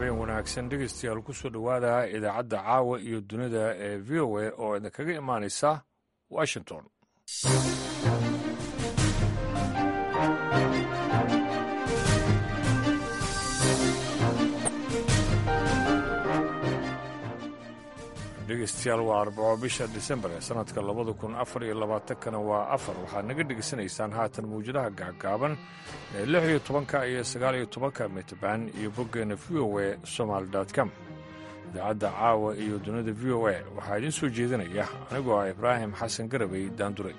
habeen wanaagsan dhegeystayaal ku soo dhowaada idaacadda caawa iyo dunida ee v o a oo idinkaga imaanaysa washington dhegeystayaal waa arbaco bisha disembar ee sanadka labada kun afar iyo labaatankana waa afar waxaad naga dhegeysanaysaan haatan mawjadaha gaagaaban ee lix iyo tobanka iyo sagaal iyo tobanka mitban iyo boggeena v o a somaali com idaacadda caawa iyo dunida v o a waxaa idiin soo jeedinaya anigoo ah ibraahim xasan garabay daanduray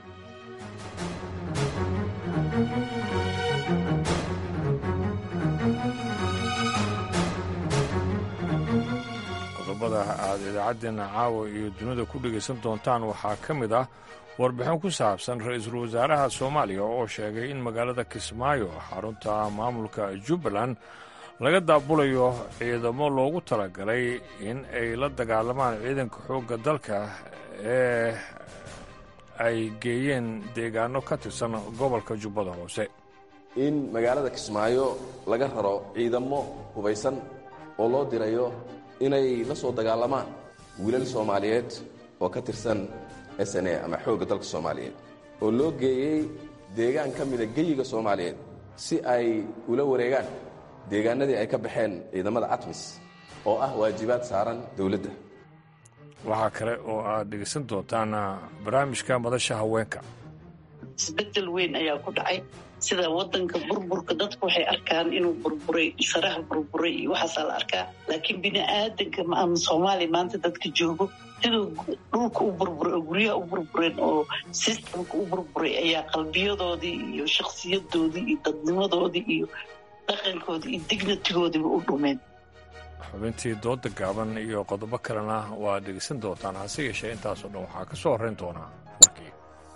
qodobada aad idaacaddeena caawa iyo dunida ku dhegaysan doontaan waxaa ka mid ah warbixin ku saabsan ra-iisul wasaaraha soomaaliya oo sheegay in magaalada kismaayo xarunta maamulka jubbaland laga daabulayo ciidamo loogu talagalay in ay la dagaalamaan ciidanka xoogga dalka ee ay geeyeen deegaano ka tirsan gobolka jubbada hoose in magaalada kismaayo laga raro ciidamo hubaysan oo loo dirayo inay la soo dagaalamaan wiilal soomaaliyeed oo ka tirsan s n a ama xoogga dalka soomaaliyeed oo loo geeyey deegaan ka mida geyiga soomaaliyeed si ay ula wareegaan deegaanadii ay ka baxeen ciidamada catmis oo ah waajibaad saaran dowladda waxaa kale oo aad dhegaysan doontaan barnaamijka madasha haweenka isbedel weyn ayaa ku dhacay sida wadanka burburka dadku waxay arkaan inuu burburay saraha burburay iyo waxaasaa la arkaa laakiin bini aadanka ama soomaaliya maanta dadka joogo siduu dhulka u burburay oo guryaha u burbureen oo sistamka u burburay ayaa qalbiyadoodii iyo shakhsiyadoodii iyo dadnimadoodii iyo dhaqankoodii iyo dignatigoodiiba u dhumeen xubintii dooda gaaban iyo qodobo kalena waa dhegaysan doontaan hase yeeshee intaasoo dhan waxaa ka soo horrayn doonaa warkii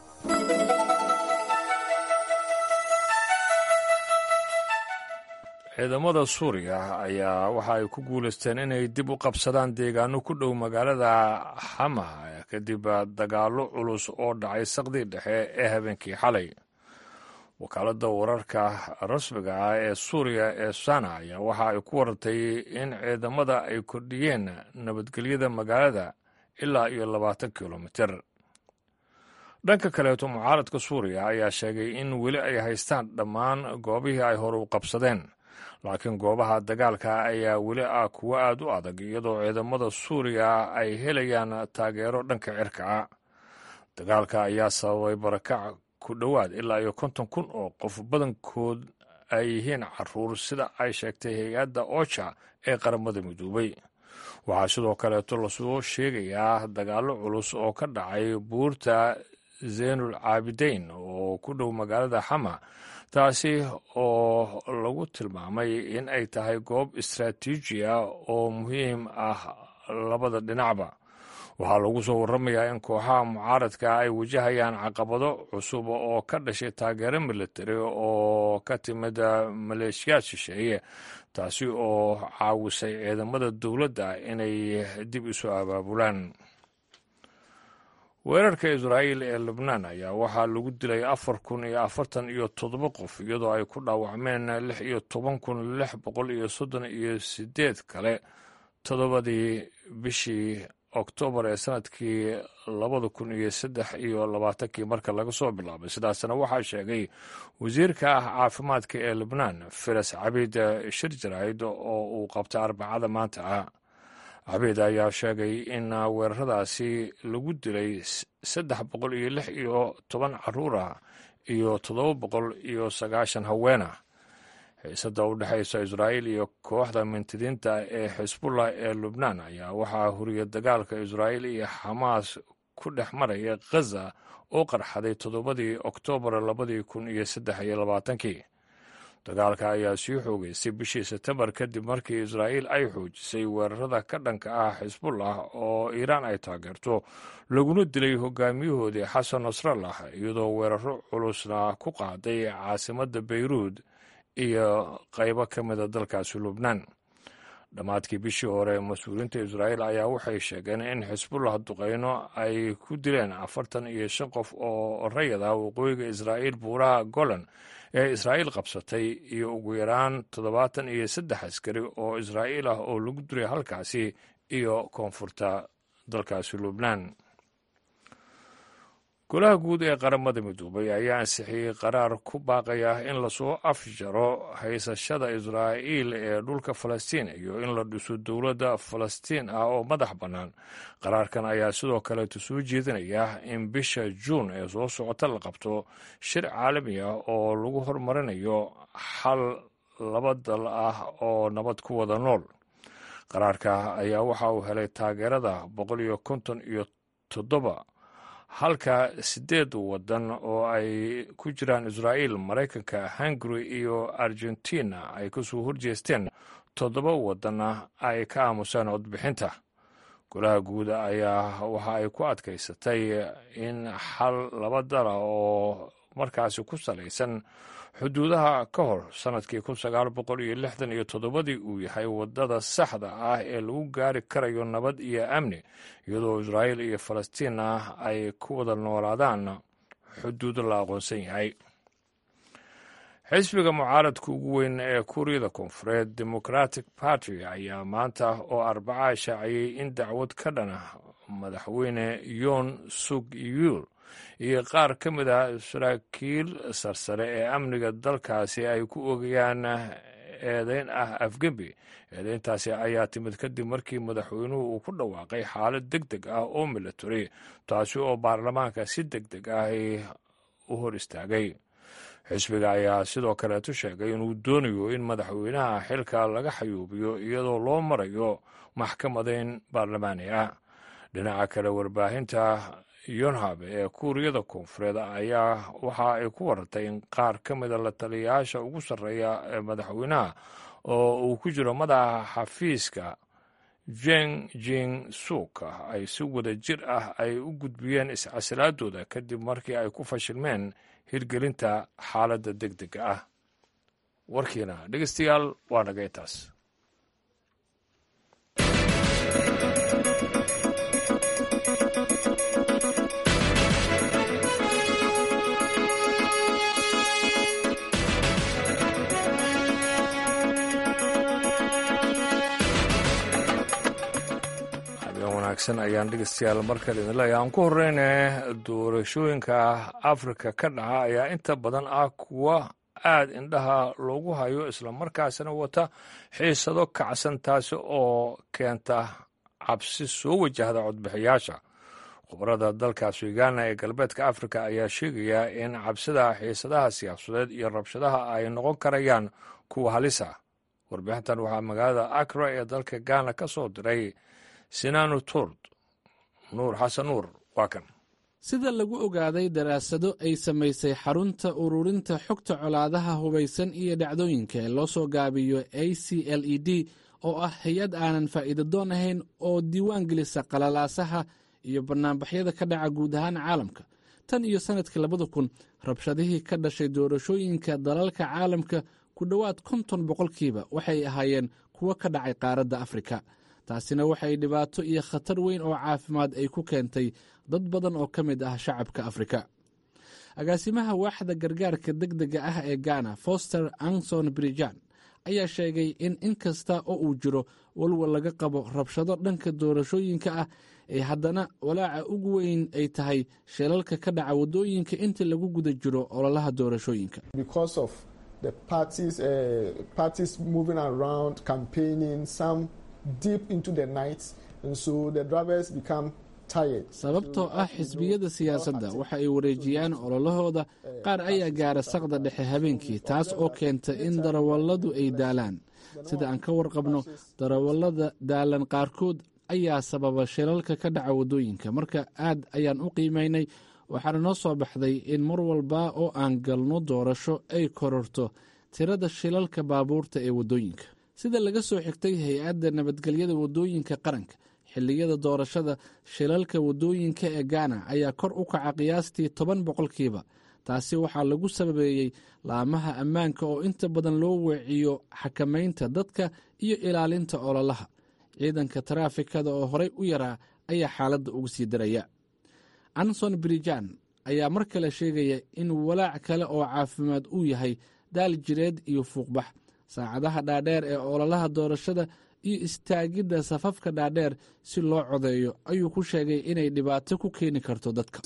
ciidamada suuriya ayaa waxa ay ku guulaysteen inay dib u qabsadaan deegaano ku dhow magaalada xama kadib dagaallo culus oo dhacay saqdii dhexe ee habeenkii xalay wakaaladda wararka rasmiga ah ee suuriya ee sana ayaa waxa ay ku warantay in ciidamada ay kordhiyeen nabadgelyada magaalada ilaa iyo labaatan kilomiter dhanka kaleeto mucaaradka suuriya ayaa sheegay in weli ay haystaan dhammaan goobihii ay hore u qabsadeen laakiin goobaha dagaalka ayaa weli ah kuwo aad u adag iyadoo ciidamada suuriya ay helayaan taageero dhanka cirka ah dagaalka ayaa sababay barakac ku dhowaad ilaa iyo konton kun oo qof badankood ay yihiin caruur sida ay sheegtay hay-adda oja ee qaramada midoobay waxaa sidoo kaleeto lasoo sheegayaa dagaallo culus oo ka dhacay buurta zeenul caabideyn oo ku dhow magaalada xama taasi oo lagu tilmaamay in ay tahay goob istraatiiji ah oo muhiim ah labada dhinacba waxaa lagu soo warramayaa in kooxaha mucaaradka ay wajahayaan caqabado cusub oo ka dhashay taageero militari oo ka timid maleeshiyaad shisheeye taasi oo caawisay ciidamada dowladda inay dib isu abaabulaan weerarka israa'iil ee lubnaan ayaa waxaa lagu dilay afar kun iyo afartan iyo toddoba qof iyadoo ay ku dhaawacmeen lix iyo toban kun lix boqol iyo soddon iyo siddeed kale toddobadii bishii oktoobar ee sanadkii labada kun iyo saddex iyo labaatankii marka laga soo bilaabay sidaasna waxaa sheegay wasiirka ah caafimaadka ee lubnaan firas cabiid shirjarayd oo uu qabtay arbacada maanta ah cabiid ayaa sheegay in weeraradaasi lagu dilay saddex boqol iyo lix iyo toban caruur ah iyo toddoba boqol iyo sagaashan haweenah xiisada u dhexaysa israa'iil iyo kooxda mintidiinta ee xisbullah ee lubnaan ayaa waxaa huriya dagaalka israa'iil iyo xamaas ku dhex maraya khaza oo qarxaday toddobadii oktoobar labadii kun iyo saddex iyo labaatankii dagaalka ayaa sii xoogeysay bishii sebtembar kadib markii israa'iil ay xoojisay weerarada ka dhanka ah xisbullah oo iiraan ay taageerto laguna dilay hogaamiyahoodii xasan nasrallah iyadoo weeraro culusna ku qaaday caasimadda beyruud iyo qaybo ka mida dalkaasi lubnaan dhammaadkii bishii hore mas-uuliyiinta israa'iil ayaa waxay sheegeen in xisbullah duqeyno ay ku dileen afartan iyo shan qof oo rayad ah waqooyiga israa'iil buuraha golan ee israa'iil qabsatay iyo ugu yaraan toddobaatan iyo saddex askari oo israa'iil ah oo lagu diray halkaasi iyo koonfurta dalkaasi lubnaan golaha guud ee qaramada midoobay ayaa ansixiyey qaraar ku baaqaya in lasoo afjaro haysashada israa'iil ee dhulka falastiin iyo in la dhiso dowladda falastiin ah oo madax bannaan qaraarkan ayaa sidoo kaleetu soo jeedinaya in bisha juun ee soo socota la qabto shir caalami ah oo lagu horumarinayo xal laba dal ah oo nabad ku wada nool qaraarka ayaa waxa uu helay taageerada boqol iyo konton iyo toddoba halka sideed waddan oo ay ku jiraan israa'iil maraykanka hungary iyo argentina ay kasoo horjeesteen toddoba waddanna ay ka aamuseen codbixinta golaha guud ayaa waxa ay ku adkaysatay in xal laba dala oo markaasi ku salaysan xuduudaha ka hor sannadkii kun sagaal boqol iyo lixdan iyo toddobadii uu yahay waddada saxda ah ee lagu gaari karayo nabad iyo amni iyadoo israa'iil iyo falastiinna ay ku wada noolaadaan xuduud la aqoonsan yahay xisbiga mucaaradka ugu weyn ee kuuriyada koonfureed democratic party ayaa maanta oo arbaca shaaciyey in dacwad ka dhana madaxweyne yoon suk yuul iyo qaar ka mid a saraakiil sarsare ee amniga dalkaasi ay ku ogayaan eedeyn ah afgembi eedeyntaasi ayaa timid kadib markii madaxweynuhu uu ku dhawaaqay xaalad deg deg ah oo military taasi oo baarlamaanka si deg deg ah u hor istaagay xisbiga ayaa sidoo kaleetu sheegay inuu doonayo in madaxweynaha xilka laga xayuubiyo iyadoo loo marayo maxkamadeyn baarlamaani ah dhinaca kale warbaahinta yonhab ee kuuriyada koonfureed ayaa waxa ay ku warantay in qaar ka mida la taliyayaasha ugu sarreeya ee madaxweynaha oo uu ku jiro madaxa xafiiska jeng jing suk ay si wada jir ah ay u gudbiyeen iscasilaadooda kadib markii ay ku fashilmeen hirgelinta xaaladda deg dega ah warkiina dhegeystayaal waa naga intaas wanaagsan ayaan dhegeystayaal markale idin leeyahay aan ku horeyne doorashooyinka afrika ka dhaca ayaa inta badan ah kuwa aad indhaha loogu hayo islamarkaasina wata xiisado kacsan taasi oo keenta cabsi soo wajahda codbixiyaasha khubarada dalkaas ugana ee galbeedka afrika ayaa sheegaya in cabsida xiisadaha siyaasadeed iyo rabshadaha ay noqon karayaan kuwa halisa warbixintan waxaa magaalada akra ee dalka ghana ka soo diray sinaanu turd nuur xasan nuur waa kan sida lagu ogaaday daraasado ay samaysay xarunta ururinta xogta colaadaha hubaysan iyo dhacdooyinka ee loo soo gaabiyo a c l e d oo ah hay-ad aanan faa'iida doon ahayn oo diiwaan gelisa qalalaasaha iyo bannaanbaxyada ka dhaca guud ahaan caalamka tan iyo sannadkii labada kun rabshadihii ka dhashay doorashooyinka dalalka caalamka ku dhowaad konton boqolkiiba waxay ahaayeen kuwo ka dhacay qaaradda afrika taasina waxay dhibaato iyo khatar weyn oo caafimaad ay ku keentay dad badan oo ka mid ah shacabka afrika agaasimaha waaxda gargaarka deg dega ah ee ghana foster anson brijan ayaa sheegay in in kasta oo uu jiro walwal laga qabo rabshado dhanka doorashooyinka ah ee haddana walaaca ugu weyn ay tahay sheelalka ka dhaca waddooyinka inta lagu guda jiro ololaha doorashooyinka sababtoo ah xisbiyada siyaasadda waxa ay wareejiyaan ololahooda qaar ayaa gaara saqda dhexe habeenkii taas oo keenta in darawalladu ay daalaan sida aan ka warqabno darawallada daalan qaarkood ayaa sababa shilalka ka dhaca waddooyinka marka aad ayaan u qiimaynay waxaana noo soo baxday in mar walba oo aan galno doorasho ay kororto tirada shilalka baabuurta ee waddooyinka sida laga soo xigtay hay-adda nabadgelyada waddooyinka qaranka xilliyada doorashada shilalka waddooyinka ee gaana ayaa kor u kaca qiyaastii toban boqolkiiba taasi waxaa lagu sababeeyey laamaha ammaanka oo inta badan loo weeciyo xakamaynta dadka iyo ilaalinta ololaha ciidanka taraafikada oo horey u yaraa ayaa xaaladda uga sii daraya anson brijan ayaa mar kale sheegaya in walaac kale oo caafimaad uu yahay daal jireed iyo fuuqbax saacadaha dhaadheer ee ololaha doorashada iyo istaagidda safafka dhaadheer si loo codeeyo ayuu ku sheegay inay dhibaato ku keeni karto dadka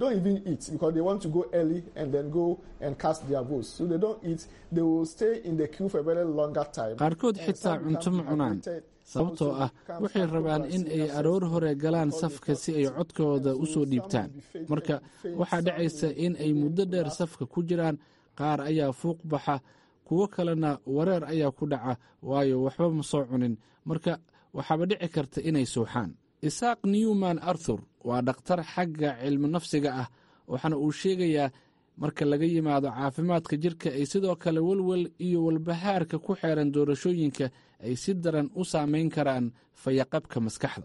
qaarkood xitaa cunto ma cunaan sababtoo ah waxay rabaan in ay aroor hore galaan safka si ay codkooda u soo dhiibtaan marka waxaa dhacaysa in ay muddo dheer safka ku jiraan qaar ayaa fuuq baxa kuwo kalena wareer ayaa ku dhaca waayo waxba ma soo cunin marka waxaaba dhici karta inay suuxaan isaaq newman arthur waa dhakhtar xagga cilmi nafsiga ah waxaana uu sheegayaa marka laga yimaado caafimaadka jirka ay sidoo kale welwel iyo walbahaarka ku xeeran doorashooyinka ay si daran u saameyn karaan fayaqabka maskaxda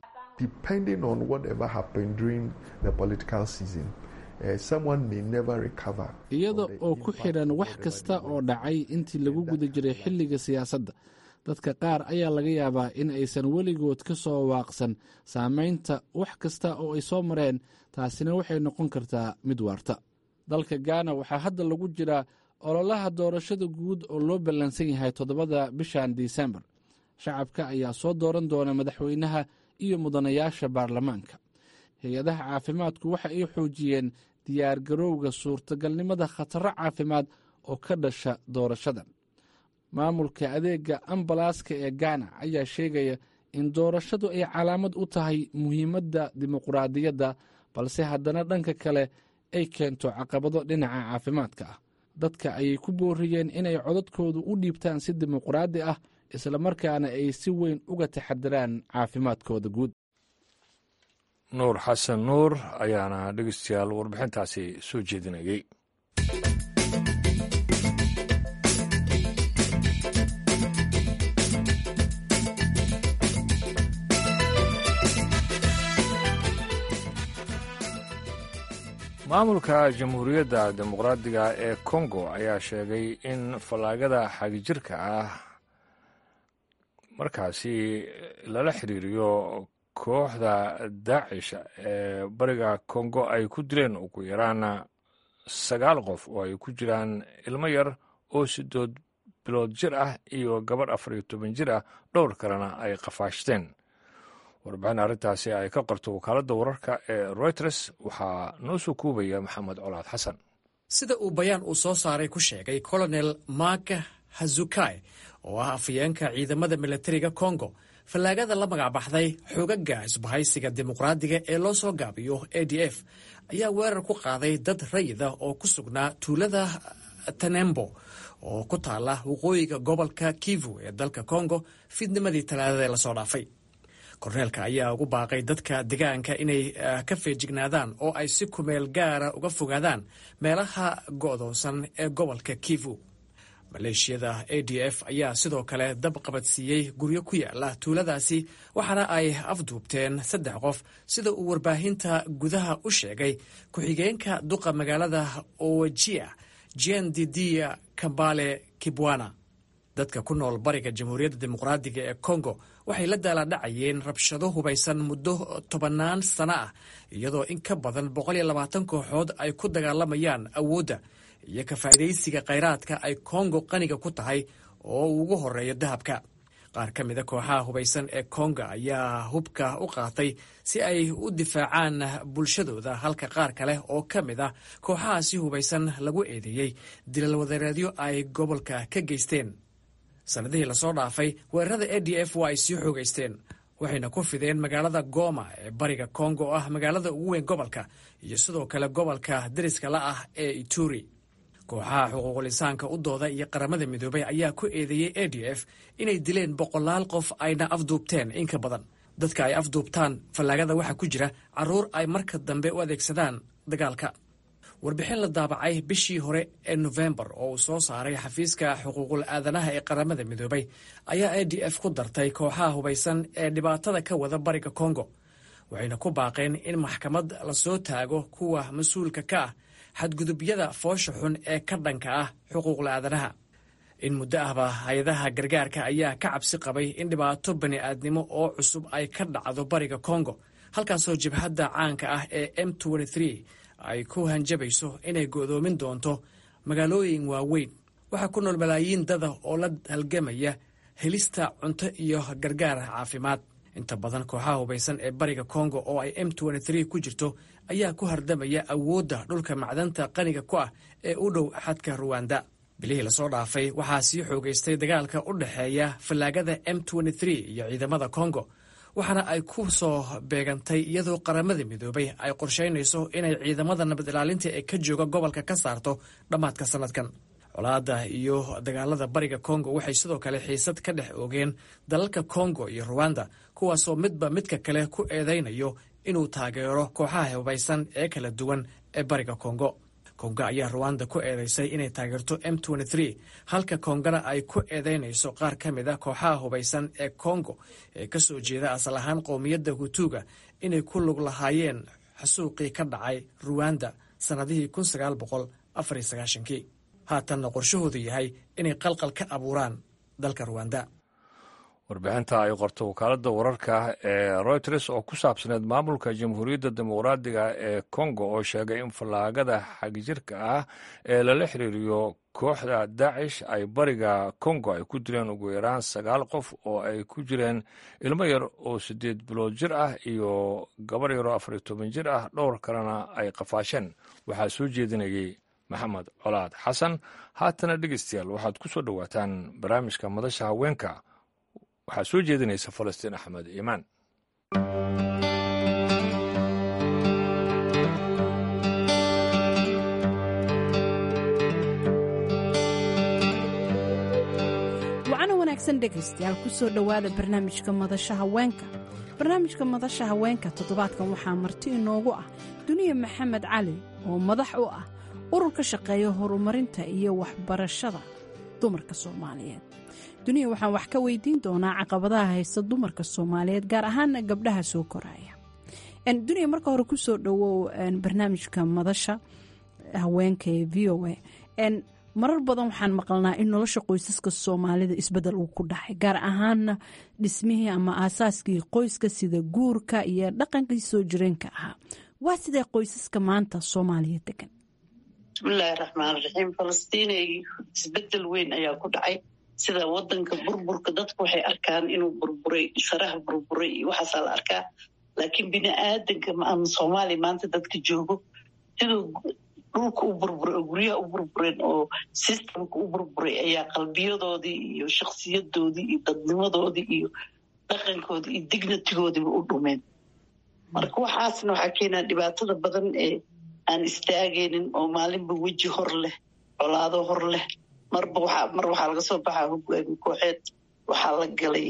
iyada oo ku xidhan wax kasta oo dhacay intii lagu guda jiray xilliga siyaasadda dadka qaar ayaa laga yaabaa in aysan weligood ka soo waaqsan saamaynta wax kasta oo ay soo mareen taasina waxay noqon kartaa mid waarta dalka gaana waxaa hadda lagu jiraa ololaha doorashada guud oo loo ballansan yahay toddobada bishan disembar shacabka ayaa soo dooran doona madaxweynaha iyo mudanayaasha baarlamaanka hay-adaha caafimaadku waxa ay xoojiyeen diyaar garowga suurtagalnimada khataro caafimaad oo ka dhasha doorashadan maamulka adeega ambalaaska ee gaana ayaa sheegaya in doorashadu ay calaamad u tahay muhiimadda dimuqraadiyadda balse haddana dhanka kale ay keento caqabado dhinaca caafimaadka ah dadka ayay ku booriyeen inay codadkoodu u dhiibtaan si dimuqraadi ah islamarkaana ay si weyn uga taxadiraan caafimaadkooda guud nuur xasan nuur ayaana dhegeystayaal warbixintaasi soo jeedinayay maamulka jamhuuriyadda dimuqraadiga ee kongo ayaa sheegay in fallaagada xagijirka ah markaasi lala xiriiriyo kooxda daacish ee bariga kongo ay ku dileen ugu yaraan sagaal qof oo ay ku jiraan ilmo yar oo sidood bilood jir ah iyo gabadh afar iyo toban jir ah dhowr kalena ay qafaashteen warbixin arrintaasi ay ka qorto wakaaladda wararka ee reuters waxaa noo soo kuubaya maxamed colaad xasan sida uu bayaan uu soo saaray ku sheegay colonel mark hazukai oo ah afayeenka ciidamada milatariga kongo fallaagada la magacbaxday xoogaga isbahaysiga dimuqraadiga ee loo soo gaabiyo a d f ayaa weerar ku qaaday dad rayida oo ku sugnaa tuulada tanembo oo ku taala waqooyiga gobolka kivu ee dalka kongo fiidnimadii talaadada ee lasoo dhaafay korneelka ayaa ugu baaqay dadka degaanka inay ka feejignaadaan oo ay si kumeel gaara uga fogaadaan meelaha go'doonsan ee gobolka kivu maleeshiyada a d f ayaa sidoo kale dab qabadsiiyey guryo ku yaala tuuladaasi waxaana ay afduubteen saddex qof sida uu warbaahinta gudaha u sheegay ku-xigeenka duqa magaalada owajia jen didia kambale kibwana dadka ku nool bariga jamhuuriyadda dimuqraadiga ee kongo waxay la daaladhacayeen rabshado hubaysan muddo tobannaan sano ah iyadoo in ka badan boqol iyo labaatan kooxood ay ku dagaalamayaan awoodda iyo ka faa'iidaysiga khayraadka ay kongo qaniga ku tahay oo uu ugu horreeyo dahabka qaar ka mida kooxaha hubaysan ee konga ayaa hubka u qaatay si ay u difaacaan bulshadooda halka qaar kale oo ka mid ah kooxahaasi hubaysan lagu eedeeyey dilal wadareedyo ay gobolka ka geysteen sannadihii lasoo dhaafay weerarada a d f waa ay sii xoogaysteen waxayna ku fideen magaalada goma ee bariga kongo oo ah magaalada ugu weyn gobolka iyo sidoo kale gobolka dariska la ah ee ituri kooxaha xuquuqul insaanka u dooda iyo qaramada midoobay ayaa ku eedeeyey a d f inay dileen boqolaal qof ayna afduubteen in ka badan dadka ay afduubtaan fallaagada waxaa ku jira carruur ay marka dambe u adeegsadaan dagaalka warbixin la daabacay bishii hore ee nofembar oo uu soo saaray xafiiska xuquuqul aadanaha ee qaramada midoobay ayaa a d f ku dartay kooxaha hubaysan ee dhibaatada ka wada bariga kongo waxayna ku baaqeen in maxkamad lasoo taago kuwa mas-uulka ka ah xadgudubyada foosha xun ee ka dhanka ah xuquuqla aadanaha in muddo ahba hay-adaha gargaarka ayaa ka cabsi qabay in dhibaato bani'aadnimo oo cusub ay ka dhacdo bariga kongo halkaasoo jabhadda caanka ah ee m ay ku hanjabayso inay go'doomin doonto magaalooyin waaweyn waxaa ku nool malaayiin dada oo la halgamaya helista cunto iyo gargaar caafimaad inta badan kooxaha hubaysan ee bariga kongo oo ay m ku jirto ayaa ku hardamaya awoodda dhulka macdanta qaniga ku ah ee u dhow xadka ruwanda bilihii lasoo dhaafay waxaa sii xoogaystay dagaalka u dhexeeya fallaagada m iyo ciidamada kongo waxaana ay ku soo beegantay iyadoo qaramada midoobay ay qorshaynayso inay ciidamada nabad ilaalinta ee ka jooga gobolka ka saarto dhammaadka sannadkan colaadda iyo dagaalada bariga kongo waxay sidoo kale xiisad ka dhex oogeen dalalka kongo iyo ruwanda kuwaasoo midba midka kale ku eedaynayo inuu taageero kooxaha hubaysan ee kala duwan ee bariga kongo kongo ayaa ruwanda ku eedeysay inay taageerto m halka kongona ay ku eedeynayso qaar ka mid a kooxaha hubaysan ee kongo ee ka soo jeeda asal ahaan qowmiyadda hutuuga inay ku lug lahaayeen xasuuqii ka dhacay ruwanda sannadihii kii haatanna qorshahoodu yahay inay qalqal ka abuuraan dalka ruwanda warbixinta ay qorto wakaaladda wararka ee royters oo ku saabsaneed maamulka jamhuuriyadda dimuqraadiga ee kongo oo sheegay in fallaagada xagjirka ah ee lala xiriiriyo kooxda daacish ay bariga kongo ay ku dileen ugu yaraan sagaal qof oo ay ku jireen ilmo yar oo siddeed bilood jir ah iyo gabar yaroo afar iyo toban jir ah dhowr kalena ay qafaasheen waxaa soo jeedinayay maxamed colaad xasan haatana dhegeystayaal waxaad ku soo dhowaataan barnaamijka madasha haweenka waxaa soo jeedinaysa falastiin axmed iimaan wacana wanaagsan dhegaystayaal ku soo dhowaada barnaamijka madasha haweenka barnaamijka madasha haweenka toddobaadkan waxaa marti inoogu ah duniya maxamed cali oo madax u ah urur ka shaqeeya horumarinta iyo waxbarashada dumarka soomaaliyeed duniya waxaan wax ka weydiin doonaa caqabadaha haysta dumarka soomaaliyeed gaar ahaana gabdhaha soo koraya duniya marka hore kusoo dhowow barnaamijka madasha haweenka ee v o a marar badan waxaan maqalnaa in nolosha qoysaska soomaalida isbedel uu ku dhacay gaar ahaana dhismihii ama aasaaskii qoyska sida guurka iyo dhaqankii soo jireenka ahaa waa sidee qoysaska maanta soomaaliya degan bismillaahi raxmaan raxiim falastiinay isbedel weyn ayaa ku dhacay sida wadanka burburka dadku waxay arkaan inuu burburay saraha burburay iyo waxaasaa la arkaa laakiin bini aadanka ama soomaaliya maanta dadka joogo siduu dhulka u burburay oo guryaha u burbureen oo sistamka u burburay ayaa qalbiyadoodii iyo shakhsiyadoodii iyo dadnimadoodii iyo dhaqankoodii iyo dignatigoodiiba u dhumeen marka waxaasna waxaa keenaa dhibaatada badan ee aan istaagaynin oo maalinba weji hor leh colaado hor leh marba mar waxaa laga soo baxaa hogaami kooxeed waxaa la galay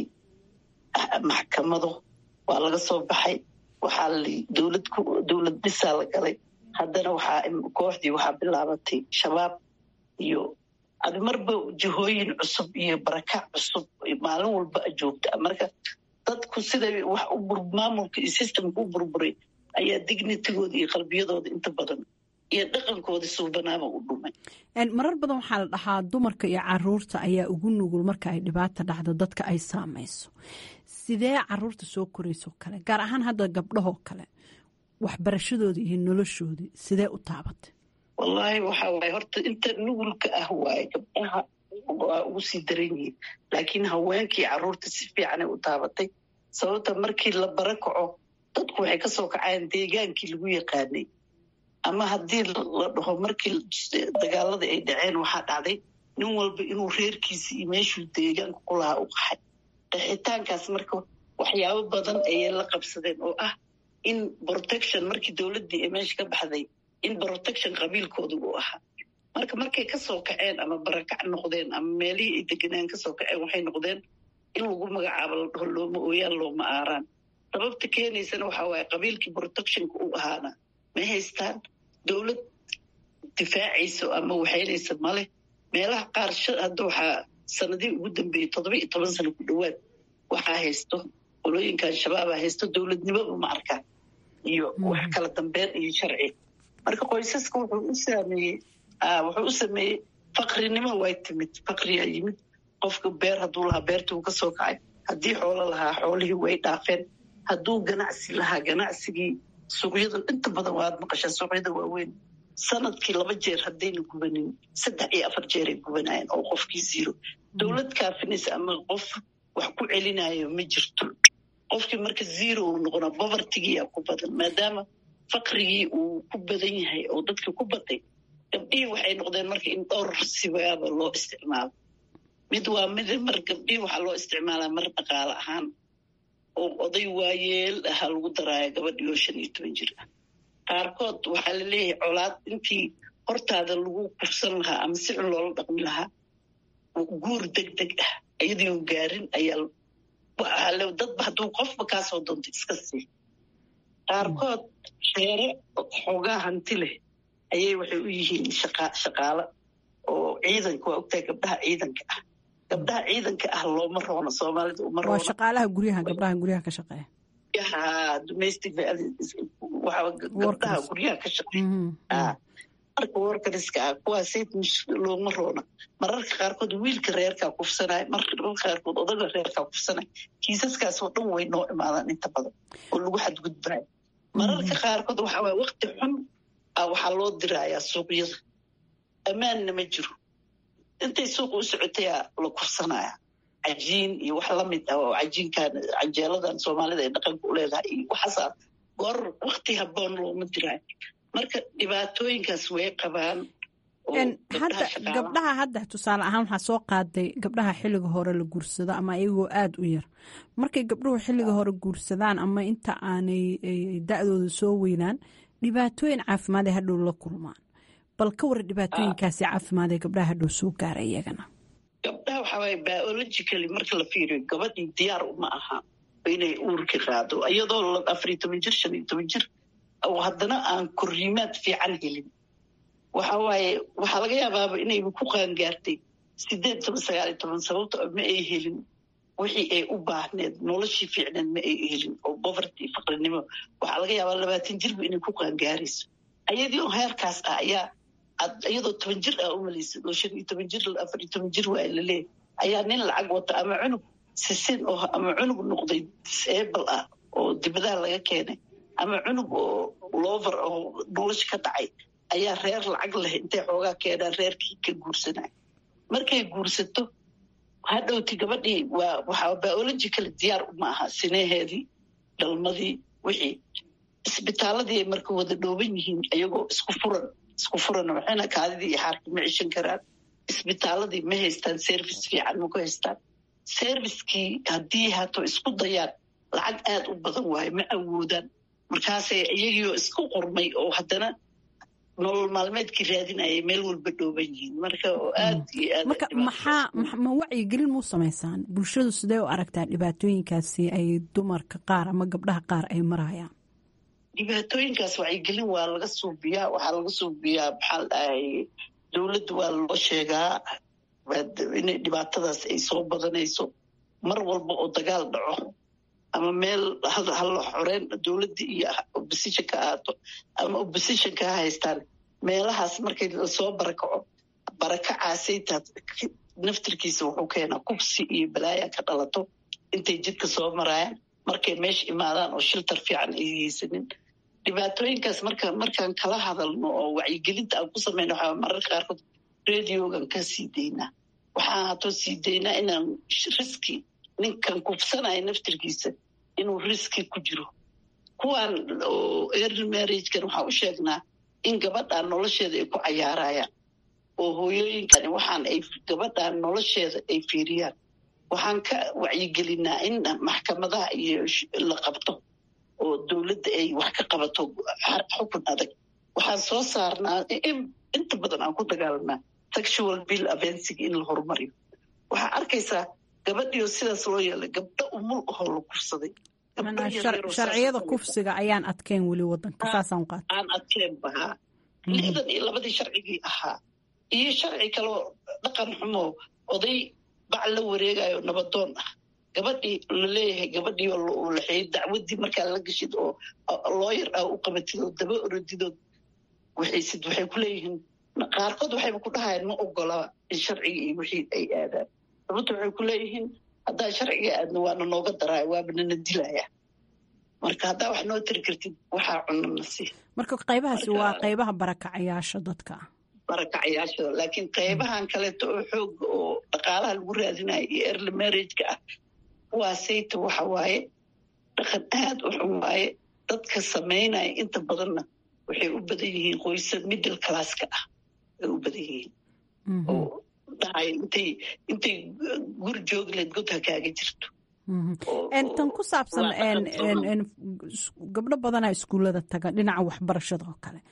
maxkamado waa laga soo baxay waxaa dowlad dowlad dhisaa la galay haddana waxaa kooxdii waxaa bilaabatay shabaab iyo adi marba jihooyin cusub iyo barakac cusub maalin walba a joogta marka dadku siday wax maamulka iyo systemka u burburay ayaa dignitigooda iyo qalbiyadooda inta badan iyo dhaqankooda suubanaaba u dhumay marar badan waxaa la dhahaa dumarka iyo caruurta ayaa ugu nugul marka ay dhibaata dhacdo dadka ay saamayso sidee caruurta soo koraysoo kale gaar ahaan hadda gabdhahoo kale waxbarashadooda iyo noloshoodii sidee u taabatay wallaahi waxa waaye horta inta nugulka ah waaye gabdhaha waa ugu sii daran yihiin laakiin haweenkii caruurta si fiicanay u taabatay sababta markii la bara kaco dadku waxay ka soo kacayaan deegaankii lagu yaqaanay ama haddii la dhaho markii dagaalada ay dhaceen waxaa dhacday nin walba inuu reerkiisa iyo meeshuu deegaanka ku lahaa u qaxay qaxitaankaas marka waxyaabo badan ayay la qabsadeen oo ah in protection markii dowladdii ay meesha ka baxday in protection qabiilkooda uu ahaa marka markay kasoo kaceen ama barakac noqdeen ama meelihii ay deganaan kasoo kaceen waxay noqdeen in lagu magacaabo la dhaho looma ooyaan looma aaraan sababta keenaysana waxaa waaye qabiilkii protectionka uu ahaana ma haystaan dowlad difaacayso ama waxaynaysa male meelaha qaar hadda waxaa sanadihii ugu dambeeyey toddoba iyo toban sano ku dhowaad waxaa haysto qolooyinkan shabaabaa haysto dowladnimadu ma arkaan iyo wax kala dambeyn iyo sharci marka qoysaska wuxuu u saameeyey wuxuu u sameeyey faqrinimo way timid faqriyaa yimid qofka beer hadduu lahaa beertii uu ka soo kacay haddii xoolo lahaa xoolihii way dhaafeen hadduu ganacsi lahaa ganacsigii suuqyada inta badan waad maqashaa suuqyada waaweyn sanadkii laba jeer haddayna gubanin saddex iyo afar jeeray gubanayeen oo qofkii ziro dowlad kaafinaysa ama qof wax ku celinayo ma jirto qofkii marka zero uu noqonaa bovertigiyaa ku badan maadaama faqrigii uu ku badan yahay oo dadkii ku baday gabdhihii waxay noqdeen marka in dhowr sibaaba loo isticmaalo mid waa mid mar gabdhihii waxaa loo isticmaalaa mar dhaqaale ahaan oo oday waayeel ahaa lagu daraayo gabadhii oo shan iyo toban jir ah qaarkood waxaa la leeyahay colaad intii hortaada lagu kufsan lahaa ama si cun loola dhaqmi lahaa guur deg deg ah iyadiion gaarin ayaa dadba hadduu qofba kaasoo doonto iska sii qaarkood reere xoogaa hanti leh ayay waxay u yihiin shaqaalo oo ciidanka waa ogtahay gabdhaha ciidanka ah gabdhaha ciidanka ah looma roono soomaalida uma roono waa shaqaalaha guryaha gabdhaha guryaha ka shaqeeya domestic gabdhaha guryaha ka shaqeeya marka workariska ah kuwaasay looma roona mararka qaarkood wiilka reerkaa kufsanaya mararka qaarkood odaga reerkaa kufsanaya kiisaskaasoo dhan way noo imaadaan inta badan oo lagu xadgudbaayo mararka qaarkood waxaa waay wakti xun ah waxaa loo diraayaa suuqyada ammaanna ma jiro intay suuqa u socotayaa la kufsanaya cajiin iyo wax lamid ah oo cajiinkan canjeeladan soomaalida ay dhaqanka u leedahay iyo waxaasaa goor wakti haboon looma diraayo marka dhibaatooyinkaas way qabaan hadda gabdhaha hadda tusaale ahaan waxaa soo qaaday gabdhaha xilliga hore la guursado ama iyagoo aada u yar markay gabdhuhu xilliga hore guursadaan ama inta aanay da-dooda soo weynaan dhibaatooyin caafimaad ee hadhow la kulmaan bal ka war dhibaatooyinkaasi caafimaad ee gabdhaha hadhow soo gaara iyagana gabdhaha waxaa waaya biologically marka la fiiriyo gabadhii diyaar uma aha inay uurka qaado iyadoo afariyo toban jir shan iyo toban jir oo haddana aan korriimaad fiican helin waxa waaye waxaa laga yaabaaba inayba ku qaangaartay sideed toban sagaal iyo toban sababto ma ay helin wixii ay u baahneed noloshii fiicneed ma ay helin oo boverty faqrinimo waxaa laga yaabaa labaatan jirba inay ku qaangaarayso ayadii oo heerkaas ah ayaa iyadoo toban jir ah umalaysa oo shan iyo toban jir afar iyo toban jir waa laleeyahy ayaa nin lacag wata ama cunug sisin oo ama cunug noqday disable ah oo dibadaha laga keenay ama cunug oo lover oo nolosha ka dhacay ayaa reer lacag leh intay xoogaa keenaan reerkii ka guursanaya markay guursato hadhowti gabadhii waa waxaa biological diyaar uma aha sineheedii dhalmadii wixii isbitaaladii ay marka wada dhooban yihiin ayagoo isku furan isku furan waxayna kaadidii iyo xaarkii ma cishan karaan isbitaaladii ma haystaan service fiican ma ku haystaan servicekii haddii hato isku dayaan lacag aada u badan waayo ma awoodaan markaasay iyagiioo isku qormay oo haddana nolol maalmeedkii raadinayay meel walba dhooban yihiin marka oo aad iyo aad marka maxaa ma wacyigelin muu samaysaan bulshadu sidee u aragtaa dhibaatooyinkaasi ay dumarka qaar ama gabdhaha qaar ay marayaan dhibaatooyinkaas wacyigelin waa laga suubiyaa waxaa laga suubiyaa maxaa la dhahay dowladda waa loo sheegaa inay dhibaatadaas ay soo badanayso mar walba oo dagaal dhaco ama meel hala xoreen dowladda iyo oppositionka ahaato ama oppositionka ha haystaan meelahaas markay lasoo barakaco barakacaasaytaa naftirkiisa wuxuu keenaa kubsi iyo balaaya ka dhalato intay jidka soo maraayaan markay meesha imaadaan oo shiltar fiican ay haysanin dhibaatooyinkaas marka markaan kala hadalno oo wacyigelinta aan ku samayno waxaa mararka qaarkood radiogan ka sii daynaa waxaan hatoo sii daynaa inaan riski ninkan kufsanaya naftirkiisa inuu riski ku jiro kuwaan oo early marriagekan waxaan u sheegnaa in gabadhaan nolosheeda ay ku cayaarayaan oo hooyooyinkani waxaan ay gabadhaan nolosheeda ay fiiriyaan waxaan ka wacyigelinaa in maxkamadaha iyo la qabto oo dowladda ay wax ka qabato xukun adag waxaan soo saarnaa inta badan aan ku dagaalanaa sexual bill avensiga in la horumariyo waxaa arkaysaa gabadhiio sidaas loo yeelay gabdho umul ahoo la kufsaday sharciyada kufsiga ayaan adkeyn weli wadanka saasaan qaata aan adkeen bahaa lixdan iyo labadii sharcigii ahaa iyo sharci kaloo dhaqan xumoo oday bac la wareegayo nabadoon ah gabadhii laleeyahay gabadhii laxeeyey dacwadii markaa la gashid oo looyar ah u qabatid oo daba orodidood waxaysid waxay ku leeyihiin qaarkood waxayba ku dhahayaan ma ogolaba in sharciga iyo wixii ay aadaan sababta waxay ku leeyihiin haddaa sharciga aadna waana nooga daraaya waaba nana dilaya marka haddaa wax noo tiri kartid waxaa cunana si marka qaybahaasi waa qaybaha barakacayaasha dadka barakacayaasha laakiin qaybahan kaleeto oo xooga oo dhaqaalaha lagu raadinayo iyo early marriageka ah waa sayta waxa waaye dhaqan aad u xun waaye dadka samaynaya inta badanna waxay u badan yihiin qoysa middle classka ah ay u badan yihiin oo dhahay intay intay guri joogi lahayd god ha kaaga jirto tan ku saabsan gabdho badanaa iskuullada taga dhinaca waxbarashada oo kale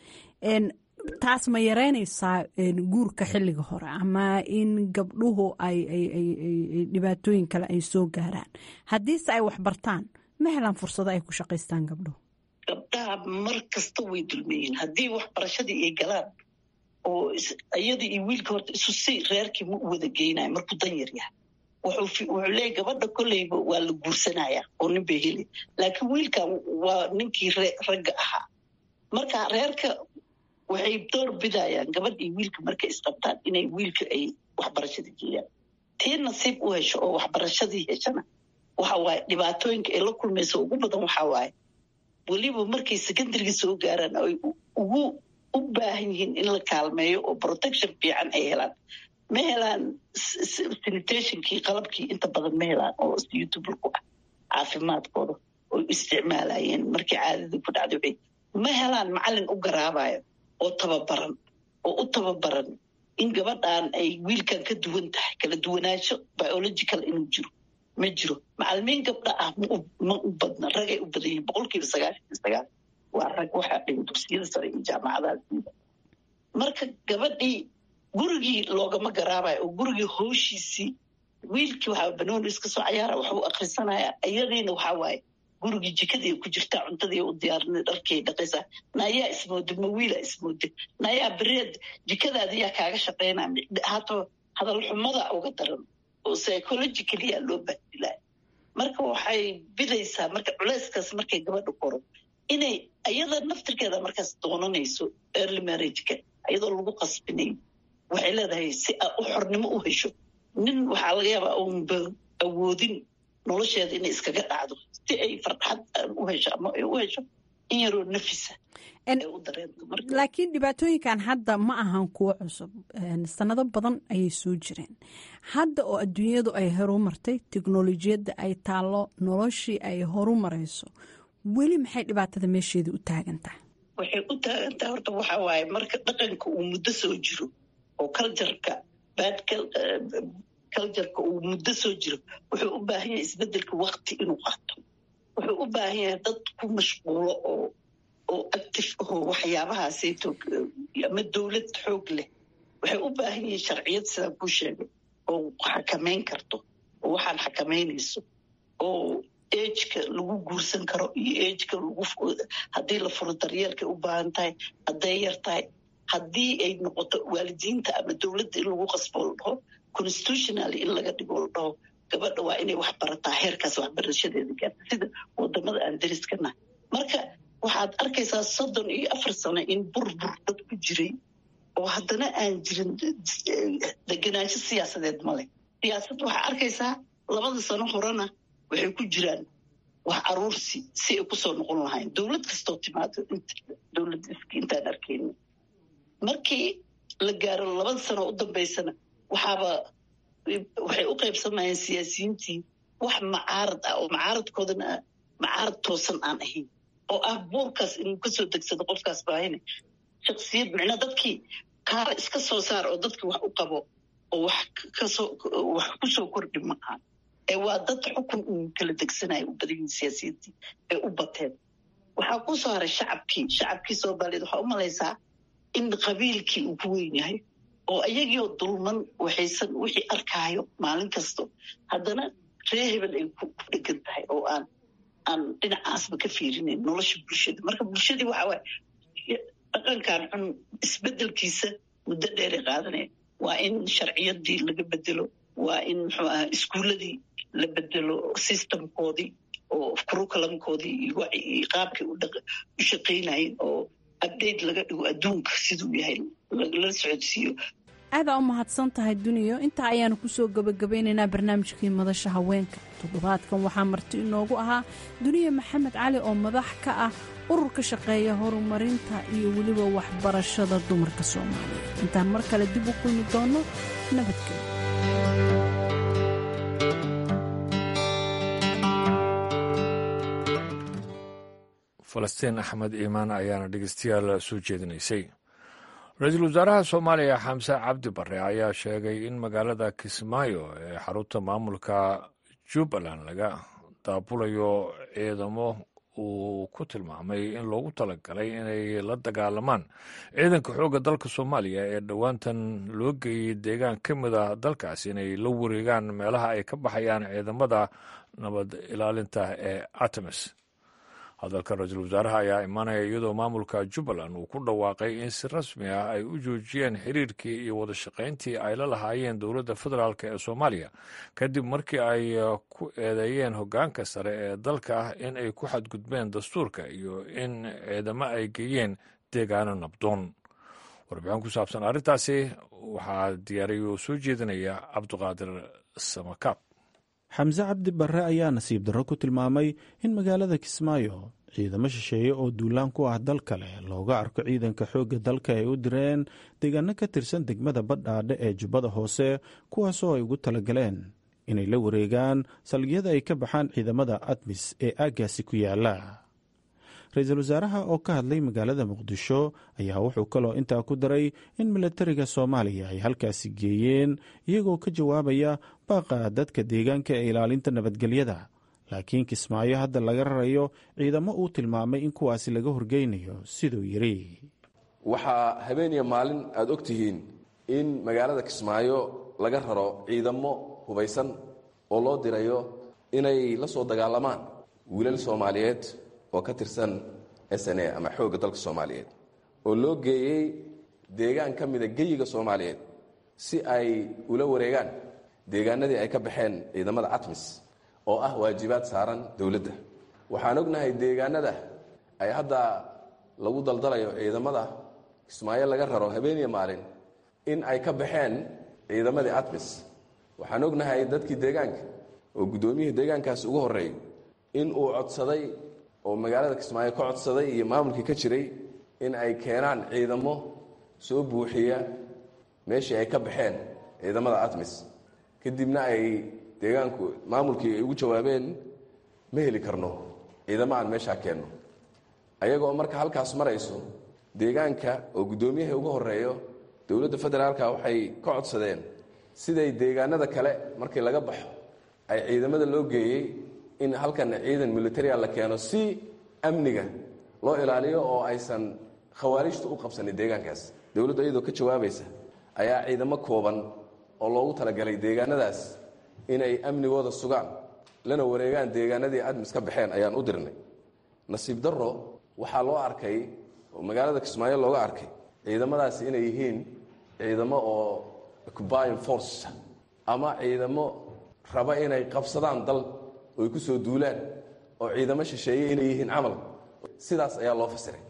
taas ma yareynaysaa guurka xilliga hore ama in gabdhuhu ay dhibaatooyin kale ay soo gaaraan haddiise ay waxbartaan ma helaan fursado ay ku shaqaystaan gabdhuhu gabdhaha mar kasta way dulmeyiin haddii waxbarashadii ay galaan oo iyada iyo wiilka horta isu si reerkii ma u wada geynayo markuu dan yar yahay wuxuu leeyahy gabadha kolleyba waa la guursanaya oo nin bay heli laakiin wiilkan waa ninkii ragga ahaa marka reerka waxay door bidayaan gabadh iyo wiilka markay isqabtaan inay wiilka ay waxbarashadii geeyaan tii nasiib u hesho oo waxbarashadii heshana waxa waaye dhibaatooyinka ay la kulmayso ugu badan waxaa waaye weliba markay secondarygii soo gaaraan ay ugu u baahan yihiin in la kaalmeeyo oo protection fiican ay helaan ma helaan sanitationkii qalabkii inta badan ma helaan oo youtube ku ah caafimaadkooda oo isticmaalayeen markii caadadii ku dhacday waxay ma helaan macalin u garaabayo oo tababaran oo u tababaran in gabadhan ay wiilkan ka duwan tahay kala duwanaansho biological inuu jiro ma jiro macalimiin gabdha ah ma u badna ragay u badan yihin boqolkiiba sagaashan iyo sagaal waa rag waxaa dhiga dugsiyada sare iyo jaamacadaha siida marka gabadhii gurigii loogama garaabayo oo gurigii hooshiisii wiilkii waxaa banooni iska soo cayaara waxuu akrisanaya iyadiina waxaa waaye gurigii jikadii ku jirtaa cuntadii u diyaarinay dharkii dhaqaysaa naayaa ismooda ma wiila ismooda naayaa bereed jikadaadi yaa kaaga shaqaynaya hato hadal xumada uga daran oo psychologicalya loo bahdilaa marka waxay bidaysaa marka culeyskaas markay gabadha koro inay iyada naftirkeeda markaas doonanayso early marriageka iyadoo lagu qasbinayo waxay leedahay si a u xornimo u hesho nin waxaa laga yaabaa uunba awoodin nolosheeda inay iskaga dhacdo si ay farxad u hesho ama ay u hesho in yaroo nafisa laakiin dhibaatooyinkan hadda ma ahan kuwo cusub sanado badan ayay soo jireen hadda oo adduunyadu ay horumartay teknolojiyadda ay taallo noloshii ay horumarayso weli maxay dhibaatada meesheeda u taagan tahay waxay u taagan tahay horta waxaa waaye marka dhaqanka uu muddo soo jiro oo cultureka bad cultureka uu muddo soo jiro wuxuu u baahan yahay isbedelka wakti inuu qaato wuxuu u baahan yahay dad ku mashquulo oo oo active aho waxyaabahaasayto ama dowlad xoog leh waxay u baahan yihiin sharciyad sidaan kuu sheegay oo xakamayn karto oo waxaan xakamaynayso oo ejka lagu guursan karo iyo ejka lagu haddii la furo daryeelkay u baahan tahay hadday yar tahay haddii ay noqoto waalidiinta ama dowladda in lagu qasbo la dhaho constitutionally in laga dhigo la dhaho gabadha waa inay wax barataa heerkaas waxbarashadeeda gaarta sida wadamada aan dariskana marka waxaad arkaysaa soddon iyo afar sano in burbur dad ku jiray oo haddana aan jirin deganaansho siyaasadeed male siyaasad waxaa arkaysaa labada sano horena waxay ku jiraan wax aruursi si ay kusoo noqon lahayn dowlad kastoo timaado dowlad intaan arkayna markii la gaaro labada sano u dambaysana waxaaba waxay u qaybsamayeen siyaasiyiintii wax macaarad ah oo macaaradkoodana macaarad toosan aan ahayn oo ah buurkaas inuu kasoo degsado qofkaas baahine shaksiyad micnaa dadkii kaala iska soo saar oo dadkii wax u qabo oo wax kasoo wax kusoo kordhi ma aha ee waa dad xukun uu kala degsanayo u badan yihin siyaasiyiintii ee u bateen waxaa ku soo haray shacabkii shacabkii soomaaliyeed waxaa u malaysaa in qabiilkii uu ku weyn yahay oo iyagiioo dulman waxaysan wixii arkaayo maalin kasto haddana ree hebel ay ku dhegan tahay oo aan aan dhinacaasba ka fiirinayn nolosha bulshada marka bulshadii waxaa waaye dhaqankan xun isbedelkiisa muddo dheeray qaadanaya waa in sharciyadii laga bedelo waa in muxuu aha iskuuladii la bedelo systemkoodii oo curriculumkoodii iyo qaabkay u shaqaynayeen oo update laga dhigo adduunka siduu yahay lala socodsiiyo aadaa u mahadsan tahay duniyo intaa ayaanu kusoo gabagabeynaynaa barnaamijkii madasha haweenka toddobaadkan waxaa marti inoogu ahaa duniya maxamed cali oo madax ka ah urur ka shaqeeya horumarinta iyo weliba waxbarashada dumarka soomaaliya intaan mar kale dib u kulmi doonno nabadgelyo falastiin axmed iimaan ayaana dhegeystayaal soo jeedinaysay ra-iisul wasaaraha soomaaliya xamse cabdi bare ayaa sheegay in magaalada kismaayo ee xarunta maamulka jubbaland laga daabulayo ciidamo uu ku tilmaamay in loogu talagalay inay la dagaalamaan ciidanka xoogga dalka soomaaliya ee dhowaantan loo geeyey deegaan ka mid a dalkaas inay la wareegaan meelaha ay ka baxayaan ciidamada nabad ilaalinta ee artemis hadalka ra-iisul wasaaraha ayaa imaanaya iyadoo maamulka jubbaland uu ku dhawaaqay in si rasmi ah ay u joojiyeen xiriirkii iyo wadashaqayntii ay la lahaayeen dowladda federaalk ee soomaaliya kadib markii ay ku eedeeyeen hoggaanka sare ee dalka in ay ku xadgudbeen dastuurka iyo in ciidamo ay geeyeen deegaano nabdoon warbixin ku saabsan arrintaasi waxaa diyaariyay oo soo jeedinaya cabduqaadir samakaab xamse cabdi barre ayaa nasiib darro ku tilmaamay in magaalada kismaayo ciidamo shisheeye oo duulaan ku ah dal kale looga arko ciidanka xoogga dalka ay u direen deegaano ka tirsan degmada badhaadhe ee jubbada hoose kuwaasoo ay ugu talagaleen inay la wareegaan salgyada ay ka baxaan ciidamada admis ee aaggaasi ku yaala ra-iisul wasaaraha oo ka hadlay magaalada muqdisho ayaa wuxuu kaloo intaa ku daray in milatariga soomaaliya ay halkaasi geeyeen iyagoo ka jawaabaya baaqa dadka deegaanka ee ilaalinta nabadgelyada laakiin kismaayo hadda laga rarayo ciidamo uu tilmaamay in kuwaasi laga horgeynayo siduu yidhi waxaa habeeniya maalin aada og tihiin in magaalada kismaayo laga raro ciidamo hubaysan oo loo dirayo inay la soo dagaalamaan wiilal soomaaliyeed oo ka tirsan s n a ama xoogga dalka soomaaliyeed oo loo geeyey deegaan ka mida geyiga soomaaliyeed si ay ula wareegaan deegaanadii ay ka baxeen ciidamada atmis oo ah waajibaad saaran dowladda waxaan ognahay deegaanada ay hadda lagu daldalayo ciidamada kismaayo laga raro habeeniya maalin in ay ka baxeen ciidamadii atmis waxaan ognahay dadkii deegaanka oo guddoomiyihii deegaankaasi ugu horreeyay in uu codsaday oo magaalada kismaayo ka codsaday iyo maamulkii ka jiray in ay keenaan ciidamo soo buuxiya meeshii ay ka baxeen ciidamada atmis kadibna ay deegaanku maamulkii ay ugu jawaabeen ma heli karno ciidamo aan meeshaa keenno ayagoo marka halkaas marayso deegaanka oo guddoomiyaha ugu horeeyo dowladda federaalka waxay ka codsadeen siday deegaanada kale markii laga baxo ay ciidamada loo geeyey in halkan ciidan militaria la keeno si amniga loo ilaaliyo oo aysan khawaarijtu u qabsanin deegaankaas dowladdu iyadoo ka jawaabaysa ayaa ciidamo kooban oo loogu talagalay deegaanadaas inay amnigooda sugaan lana wareegaan deegaanadii admis ka baxeen ayaan u dirnay nasiib darro waxaa loo arkay oo magaalada kismaayo looga arkay ciidamadaasi inay yihiin ciidamo oo occupying force ama ciidamo raba inay qabsadaan dal oy ku soo duulaan oo ciidamo shisheeye inay yihiin camal sidaas ayaa loo fasiray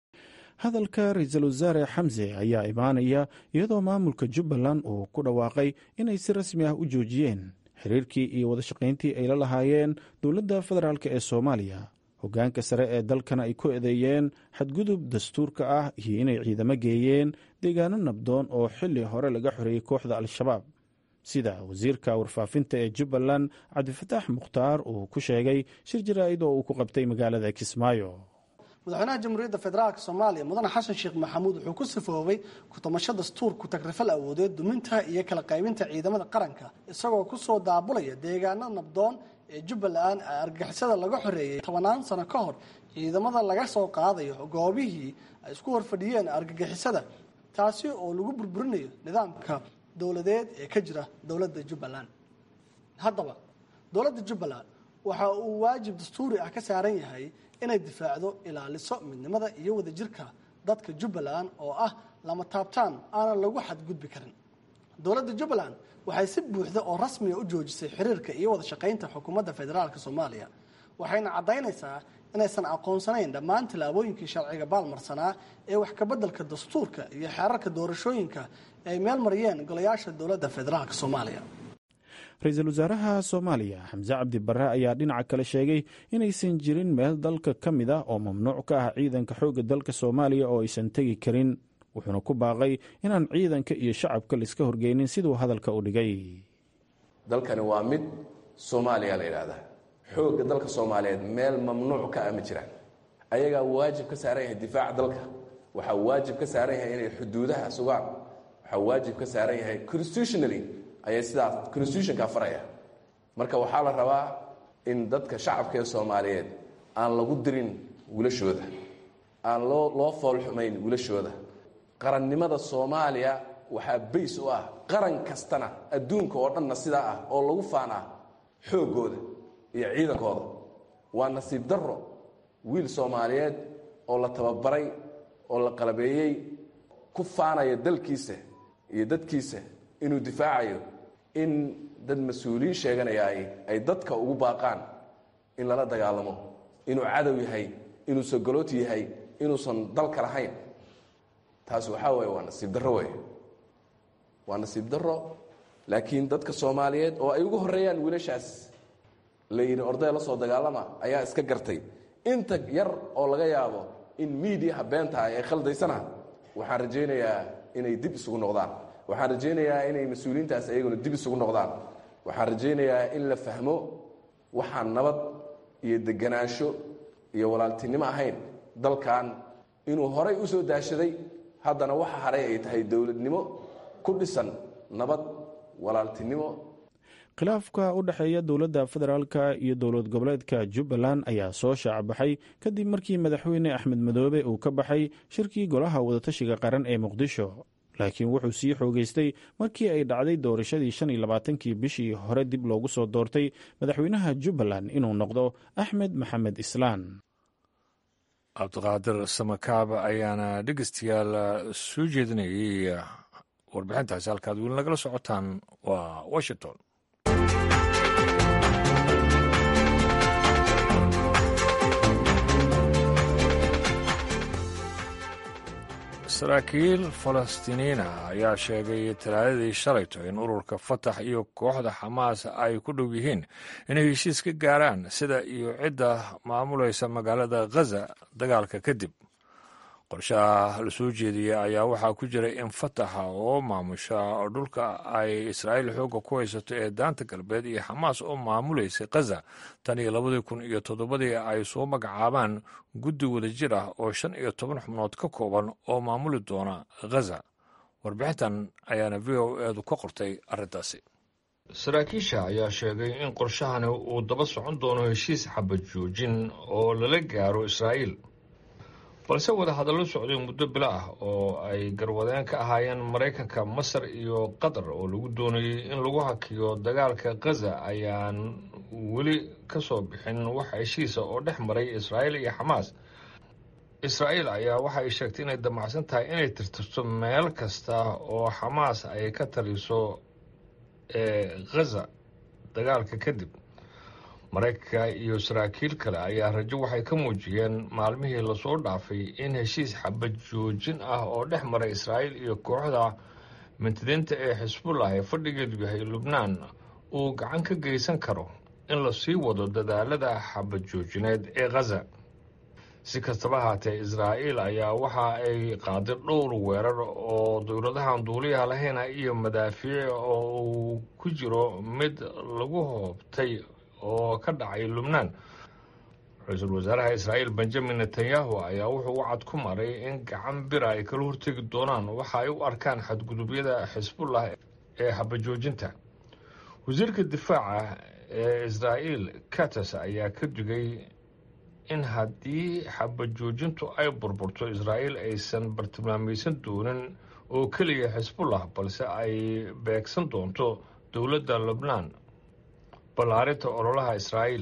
hadalka ra-iisul wasaare xamse ayaa imaanaya iyadoo maamulka jubbaland uu ku dhawaaqay inay si rasmi ah u joojiyeen xiriirkii iyo wadashaqayntii ay la lahaayeen dowladda federaalk ee soomaaliya hoggaanka sare ee dalkana ay ku eedeeyeen xadgudub dastuurka ah iyo inay ciidamo geeyeen deegaano nabdoon oo xilli hore laga xoreeyey kooxda al-shabaab sida wasiirka warfaafinta ee jubbaland cabdifataax mukhtaar uu ku sheegay shir jaraa'id oo uu ku qabtay magaalada kismaayo madaxweynaha jamhuuriyadda federaalk soomaaliya mudane xasan sheekh maxamuud wuxuu ku sifoobay ku-tamasho dastuur ku-tagrifal awoodeed duminta iyo kala qaybinta ciidamada qaranka isagoo kusoo daabulaya deegaano nabdoon ee jubbaland argagixisada laga xoreeyey tobanaan sano ka hor ciidamada laga soo qaadayo goobihii ay isku horfadhiyeen argagixisada taasi oo lagu burburinayo nidaamka dowladeed ee ka jira dowladda jubbaland haddaba dowladda jubbaland waxa uu waajib dastuuri ah ka saaran yahay inay difaacdo ilaaliso midnimada iyo wadajirka dadka jubbaland oo ah lama taabtaan aanan lagu xadgudbi karin dowladda jubbaland waxay si buuxda oo rasmiga u joojisay xiriirka iyo wada shaqaynta xukuumadda federaalk soomaaliya waxayna caddaynaysaa inaysan aqoonsanayn dhammaan tallaabooyinkii sharciga baalmarsanaa ee wax kabeddelka dastuurka iyo xeerarka doorashooyinka ay meel mariyeen golayaasha dowladda federaalk soomaaliya ra-iisul wasaaraha soomaaliya xamse cabdi barre ayaa dhinaca kale sheegay inaysan jirin meel dalka ka mid ah oo mamnuuc ka ah ciidanka xoogga dalka soomaaliya oo aysan tegi karin wuxuuna ku baaqay inaan ciidanka iyo shacabka laiska horgeynin siduu hadalka u dhigay dalkani waa mid soomaaliya la yidhaahdaa xoogga dalka soomaaliyeed meel mamnuuc ka ah ma jiraan ayagaa waajib ka saaran yahay difaaca dalka waxaa waajib ka saaran yahay inay xuduudaha sugaan waxaa waajib ka saaran yahay constitutionally ayay sidaas constitutionka faraya marka waxaa la rabaa in dadka shacabka ee soomaaliyeed aan lagu dirin wilashooda aan loo loo foolxumayn wilashooda qarannimada soomaaliya waxaa bays u ah qaran kastana adduunka oo dhanna sidaa ah oo lagu faanaa xooggooda iyo ciidankooda waa nasiib darro wiil soomaaliyeed oo la tababaray oo la qalabeeyey ku faanaya dalkiisa iyo dadkiisa inuu difaacayo in dad mas-uuliyiin sheeganaya ay dadka ugu baaqaan in lala dagaalamo inuu cadow yahay inuu sogolooti yahay inuusan dalka lahayn taas waxaa weeye waa nasiib darro wey waa nasiib darro laakiin dadka soomaaliyeed oo ay ugu horreeyaan wiilashaas la yidhi orday la soo dagaalama ayaa iska gartay inta yar oo laga yaabo in miidiyaha beentaha ee khaldaysana waxaan rajaynayaa inay dib isugu noqdaan waxaan rajaynayaa inay mas-uuliyiintaas ayaguna dib isugu noqdaan waxaan rajaynayaa in la fahmo waxaan nabad iyo deganaansho iyo walaaltinimo ahayn dalkan inuu horay u soo daashaday haddana waxa haray ay tahay dowladnimo ku dhisan nabad walaaltinimo khilaafka u dhexeeya dowladda federaalka iyo dowlad goboleedka jubbaland ayaa soo shaacbaxay kadib markii madaxweyne axmed madoobe uu ka baxay shirkii golaha wadatashiga qaran ee muqdisho laakiin wuxuu sii xoogeystay markii ay dhacday doorashadii shan iyo labaatankii bishii hore dib loogu soo doortay madaxweynaha jubbaland inuu noqdo axmed maxamed islaan cabdiqaadir samakaab ayaana dhegeystayaal soo jeedinayay warbixintaasi halkaad weli nagala socotaan waa washington saraakiil falastiiniyiina ayaa sheegay talaadadii shalayto in ururka fatax iyo kooxda xamaas ay ku dhow yihiin inay heshiis ka gaaraan sida iyo cidda maamulaysa magaalada khaza dagaalka kadib qorshaha la soo jeediyey ayaa waxaa ku jira in fataxa oo maamusha dhulka ay israa'iil xoogga ku haysato ee daanta galbeed iyo xamaas oo maamulaysa khaza tan iyo labadii kun iyo toddobadii ay soo magacaabaan guddi wadajir ah oo shan iyo toban xubnood ka kooban oo maamuli doona khaza warbixintan ayaana v o eedu ka qortay arrintaasi saraakiisha ayaa sheegay in qorshahani uu daba socon doono heshiis xabad joojin oo lala gaaro israa'iil balse wadahadallo socday muddo bilo ah oo ay garwadeen ka ahaayeen maraykanka masar iyo qatar oo lagu doonayey in lagu hakiyo dagaalka khaza ayaan weli ka soo bixin wax heshiisa oo dhex maray israa'iil iyo xamaas israa'iil ayaa waxa ay sheegtay inay damacsan tahay inay tirtirto meel kasta oo xamaas ay ka taliso ee khaza dagaalka kadib maraykanka iyo saraakiil kale ayaa rajo waxay ka muujiyeen maalmihii lasoo dhaafay in heshiis xabad joojin ah oo dhex maray israa'iil iyo kooxda mintidiinta ee xisbullah ee fadhigeedu yahay lubnaan uu gacan ka geysan karo in lasii wado dadaalada xabad joojineed ee khaza si kastaba haatee israa'iil ayaa waxa ay qaaday dhowr weerar oo dowladahan duuliyaha lahayna iyo madaafiic oo uu ku jiro mid lagu hoobtay oo ka dhacay lubnaan ra-iisul wasaaraha israa'iil benjamin netanyahu ayaa wuxuu u cad ku maray in gacan bira ay kala hortegi doonaan waxa ay u arkaan xadgudubyada xisbullah ee xabajoojinta wasiirka difaaca ee israa'iil katas ayaa ka digay in haddii xabajoojintu ay burburto israa'iil aysan bartilmaamaysan doonin oo keliya xisbullah balse ay beegsan doonto dowladda lubnaan ballaarinta ololaha israa'iil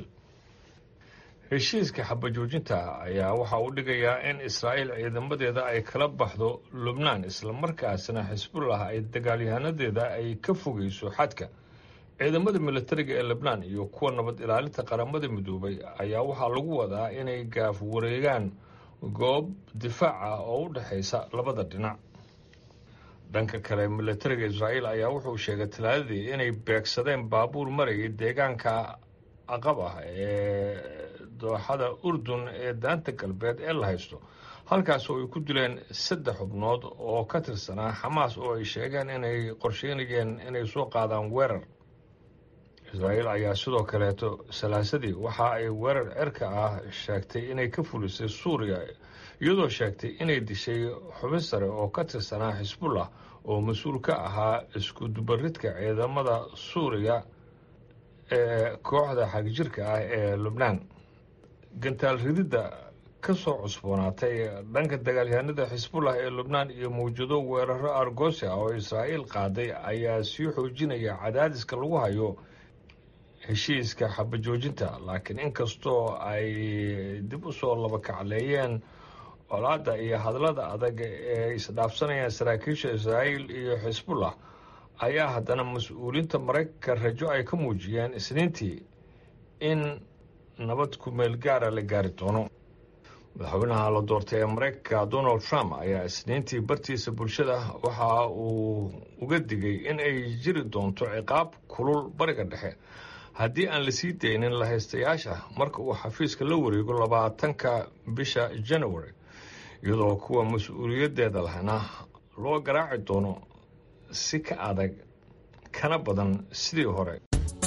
heshiiska xabajoojinta ayaa waxa uu dhigayaa in israa'iil ciidamadeeda ay kala baxdo lubnaan islamarkaasna xisbullah ay dagaalyahanadeeda ay ka fogeyso xadka ciidamada milatariga ee lebnaan iyo kuwa nabad ilaalinta qaramada midoobay ayaa waxaa lagu wadaa inay gaaf wareegaan goob difaac ah oo u dhexaysa labada dhinac dhanka kale milatariga israa'iil ayaa wuxuu sheegay talaadadii inay beegsadeen baabuur marayay deegaanka aqab ah ee dooxada urdun ee daanta galbeed ee la haysto halkaas oo ay ku dileen saddex xubnood oo ka tirsanaa xamaas oo ay sheegeen inay qorsheynayeen inay soo qaadaan weerar israa'iil ayaa sidoo kaleeto salaasadii waxa ay weerar cerka ah sheegtay inay ka fulisay suuriya iyadoo sheegtay inay dishay xubin sare oo ka tirsanaa xisbullah oo mas-uul ka ahaa isku dubaridka ciidamada suuriya ee kooxda xagjirka ah ee lubnaan gantaal rididda ka soo cusboonaatay dhanka dagaalyahanada xisbullah ee lubnaan iyo mawjado weeraro argosi ah oo israa'iil qaaday ayaa sii xoojinaya cadaadiska lagu hayo heshiiska xabajoojinta laakiin inkastoo ay dib u soo labakacleeyeen colaadda iyo hadallada adag ee isdhaafsanayaan saraakiisha israa'iil iyo xisbullah ayaa haddana mas-uuliyiinta maraykanka rajo ay ka muujiyeen isniintii in nabad ku-meel gaara la gaari doono madaxweynaha la doortay ee maraykanka donald trump ayaa isniintii bartiisa bulshada waxa uu uga digay in ay jiri doonto ciqaab kulul bariga dhexe haddii aan la sii daynin lahaystayaasha marka uu xafiiska la wareego labaatanka bisha january iyadoo kuwa mas-uuliyaddeeda lahna loo garaaci doono si ka adag kana badan sidii hore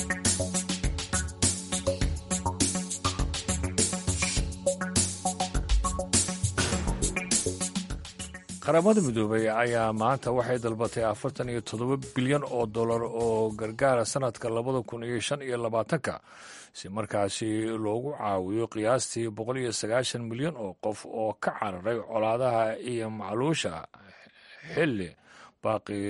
qaramada midoobay ayaa maanta waxay dalbatay afartan iyo toddoba bilyan oo dollar oo gargaara sanadka labada kun iyo shan iyo labaatanka si markaasi loogu caawiyo qiyaastii boqol iyo sagaashan milyan oo qof oo ka cararay colaadaha iyo macluusha xilli baaqi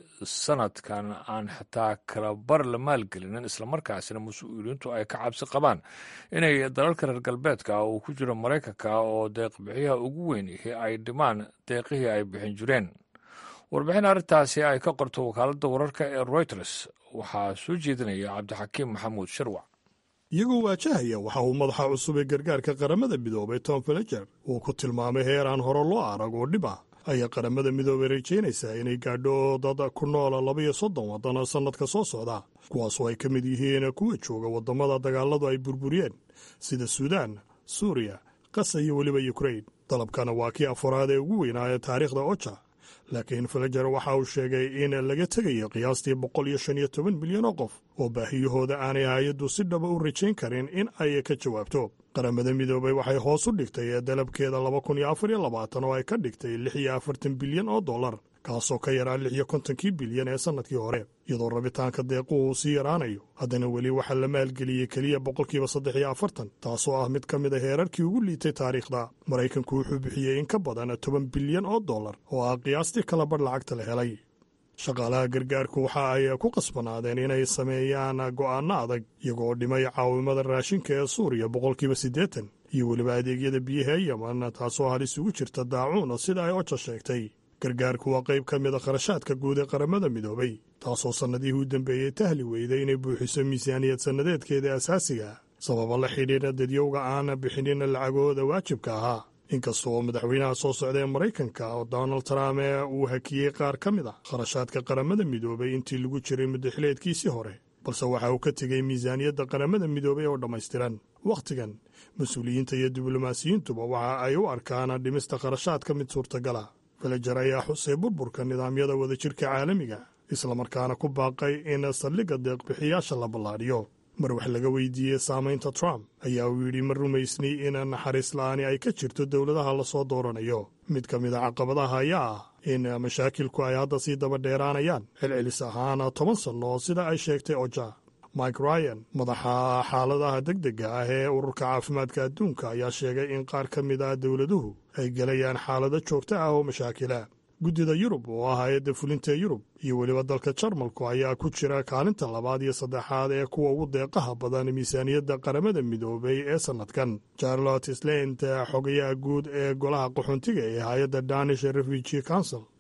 sanadkan aan xitaa kala bar la maalgelinin islamarkaasina mas-uuliyiintu ay ka cabsi qabaan inay dalalka reer galbeedka uu ku jiro maraykanka oo deeqbixiyaha ugu weyn ihi ay dhimaan deeqihii ay bixin jireen warbixin arrintaasi ay ka qorto wakaaladda wararka ee reuters waxaa soo jeedinaya cabdixakiim maxamuud shirwac iyagoo waajahaya waxa uu madaxa cusub ee gargaarka qaramada midoobay tom feleger uu ku tilmaamay heer aan hore loo arag oo dhib ah ayaa qaramada midoobay rajaynaysaa inay gaadho dad ku noola labaiyo soddon waddan sannadka soo socda kuwaasoo ay ka mid yihiin kuwa jooga waddamada dagaaladu ay burburiyeen sida suudaan suuriya qasa iyo weliba yukrain dalabkana waa kii afaraad ee ugu weynaa ee taariikhda oja laakiin feleger waxa uu sheegay in laga tegayo qiyaastii boqol iyo shan iyo toban milyan oo qof oo baahiyahooda aanay hay-addu si dhaba u rajayn karin in ay ka jawaabto qaramada midoobay waxay hoos u dhigtay dalabkeeda laba kun iyo afar iyo labaatan oo ay ka dhigtay lix iyo afartan bilyan oo dollar kaasoo ka yaraa lix iyo kontonkii bilyan ee sannadkii hore iyadoo rabitaanka deequhu uu sii yaraanayo haddana weli waxaa la maalgeliyey keliya boqolkiiba saddex iyo afartan taasoo ah mid ka mid a heerarkii ugu liitay taariikhda maraykanku wuxuu bixiyey in ka badan toban bilyan oo dollar oo ah qiyaastii kala badh lacagta la helay shaqaalaha gargaarku waxa ay ku qasbanaadeen inay sameeyaan go'aanno adag iyagoo dhimay caawimada raashinka ee suuriya boqolkiiba siddeetan iyo weliba adeegyada biyaha ee yeman taasoo halis ugu jirta daacuun sida ay oja sheegtay gargaarku waa qayb ka mid a kharashaadka guud ee qaramada midoobay taasoo sannadihii u dambeeyey tahli weyday inay buuxiso miisaaniyad sannadeedkeeda asaasiga sababa la xidhiidha dadyowga aan bixinin lacagooda waajibka ahaa inkasta oo madaxweynaha soo socda ee maraykanka oo donald trump ee uu hakiyey qaar ka mid ah kharashaadka qaramada midoobay intii lagu jiray muddaxileedkiisii hore balse waxa uu ka tegey miisaaniyadda qaramada midoobay oo dhammaystiran wakhtigan mas-uuliyiinta iyo diblomaasiyiintuba waxa ay u arkaan dhimista kharashaadka mid suurtagala felejer ayaa xusay burburka nidaamyada wadajirka caalamiga islamarkaana ku baaqay in saldhigga deeqbixiyaasha la ballaadhiyo mar wax laga weydiiyey saamaynta trump ayaa uu yidhi ma rumaysni in naxariis la'aani ay ka jirto dowladaha lasoo dooranayo mid ka mid a caqabadaha ayaa ah in mashaakilku ay hadda sii daba dheeraanayaan celcelis ahaan toban sanno sida ay sheegtay oja mike ryan madaxa xaaladaha degdega ah ee ururka caafimaadka adduunka ayaa sheegay in qaar ka mid ah dowladuhu ay gelayaan xaalado joogto ah oo mashaakila guddida yurub oo ah hay-adda fulinta yurub iyo weliba dalka jarmalku ayaa ku jira kaalinta labaad iyo saddexaad ee kuwa ugu deeqaha badan miisaaniyadda qaramada midoobay ee sannadkan charlotte slent xogayaha guud ee golaha qaxoontiga ee hay-adda danish refugee council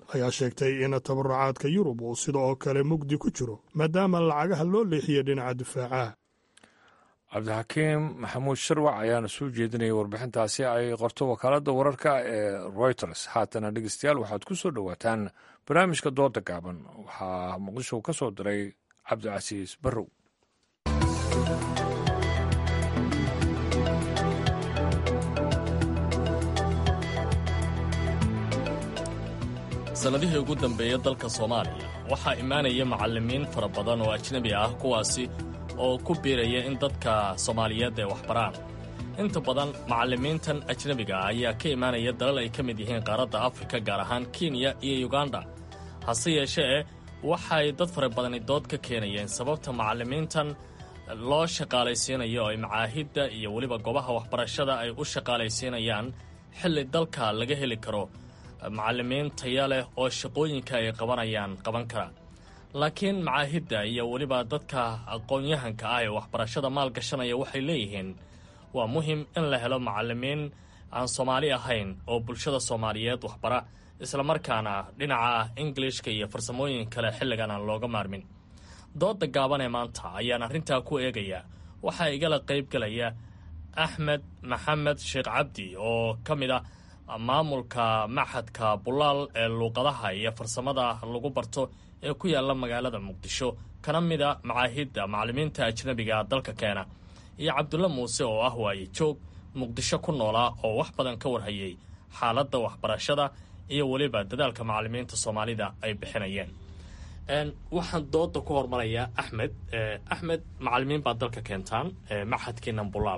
ayaa sheegtay in tabarucaadka yurub uu sida oo kale mugdi ku jiro maadaama lacagaha loo leexiyey dhinaca difaaca cabdixakiim maxamuud sharwac ayaana soo jeedinayay warbixintaasi ay qorto wakaaladda wararka ee reuters haatana dhegeystayaal waxaad ku soo dhowaataan barnaamijka dooda gaaban waxaa muqdisho ka soo diray cabdicasiis barrow sannadihii ugu dambeeya dalka soomaaliya waxaa imaanaya macallimiin fara badan oo ajnebi ah kuwaasi oo ku biiraya in dadka soomaaliyeed ay waxbaraan inta badan macallimiintan ajnebiga ah ayaa ka imaanaya dalal ay ka mid yihiin qaaradda afrika gaar ahaan kenya iyo yuganda hase yeeshee waxay dad fara badani dood ka keenayeen sababta macallimiintan loo shaqaalaysiinayo ay macaahidda iyo weliba goobaha waxbarashada ay u shaqaalaysiinayaan xilli dalka laga heli karo macallimiin taya leh oo shaqooyinka ay qabanayaan qaban kara laakiin macaahidda iyo weliba dadka aqoon-yahanka ah ee waxbarashada maalgashanaya waxay leeyihiin waa muhim in la helo macallimiin aan soomaali ahayn oo bulshada soomaaliyeed waxbara islamarkaana dhinaca ingilishka iyo farsamooyin kale xilligan aan looga maarmin dooda gaaban ee maanta ayaan arrintaa ku eegaya waxaa igala qayb galaya axmed maxamed sheekh cabdi oo ka mid ah maamulka maxadka bulaal ee luuqadaha iyo farsamada lagu barto ee ku yaala magaalada muqdisho kana mida macaahidda macallimiinta ajnabiga dalka keena iyo cabdulle muuse oo ah waaye joog muqdisho ku noolaa oo wax badan ka warhayay xaaladda waxbarashada iyo weliba dadaalka macallimiinta soomaalida ay bixinayeen waxaan dooda ku hormarayaa axmed axmed macallimiin baad dalka keentaan maxadkiinan bulaal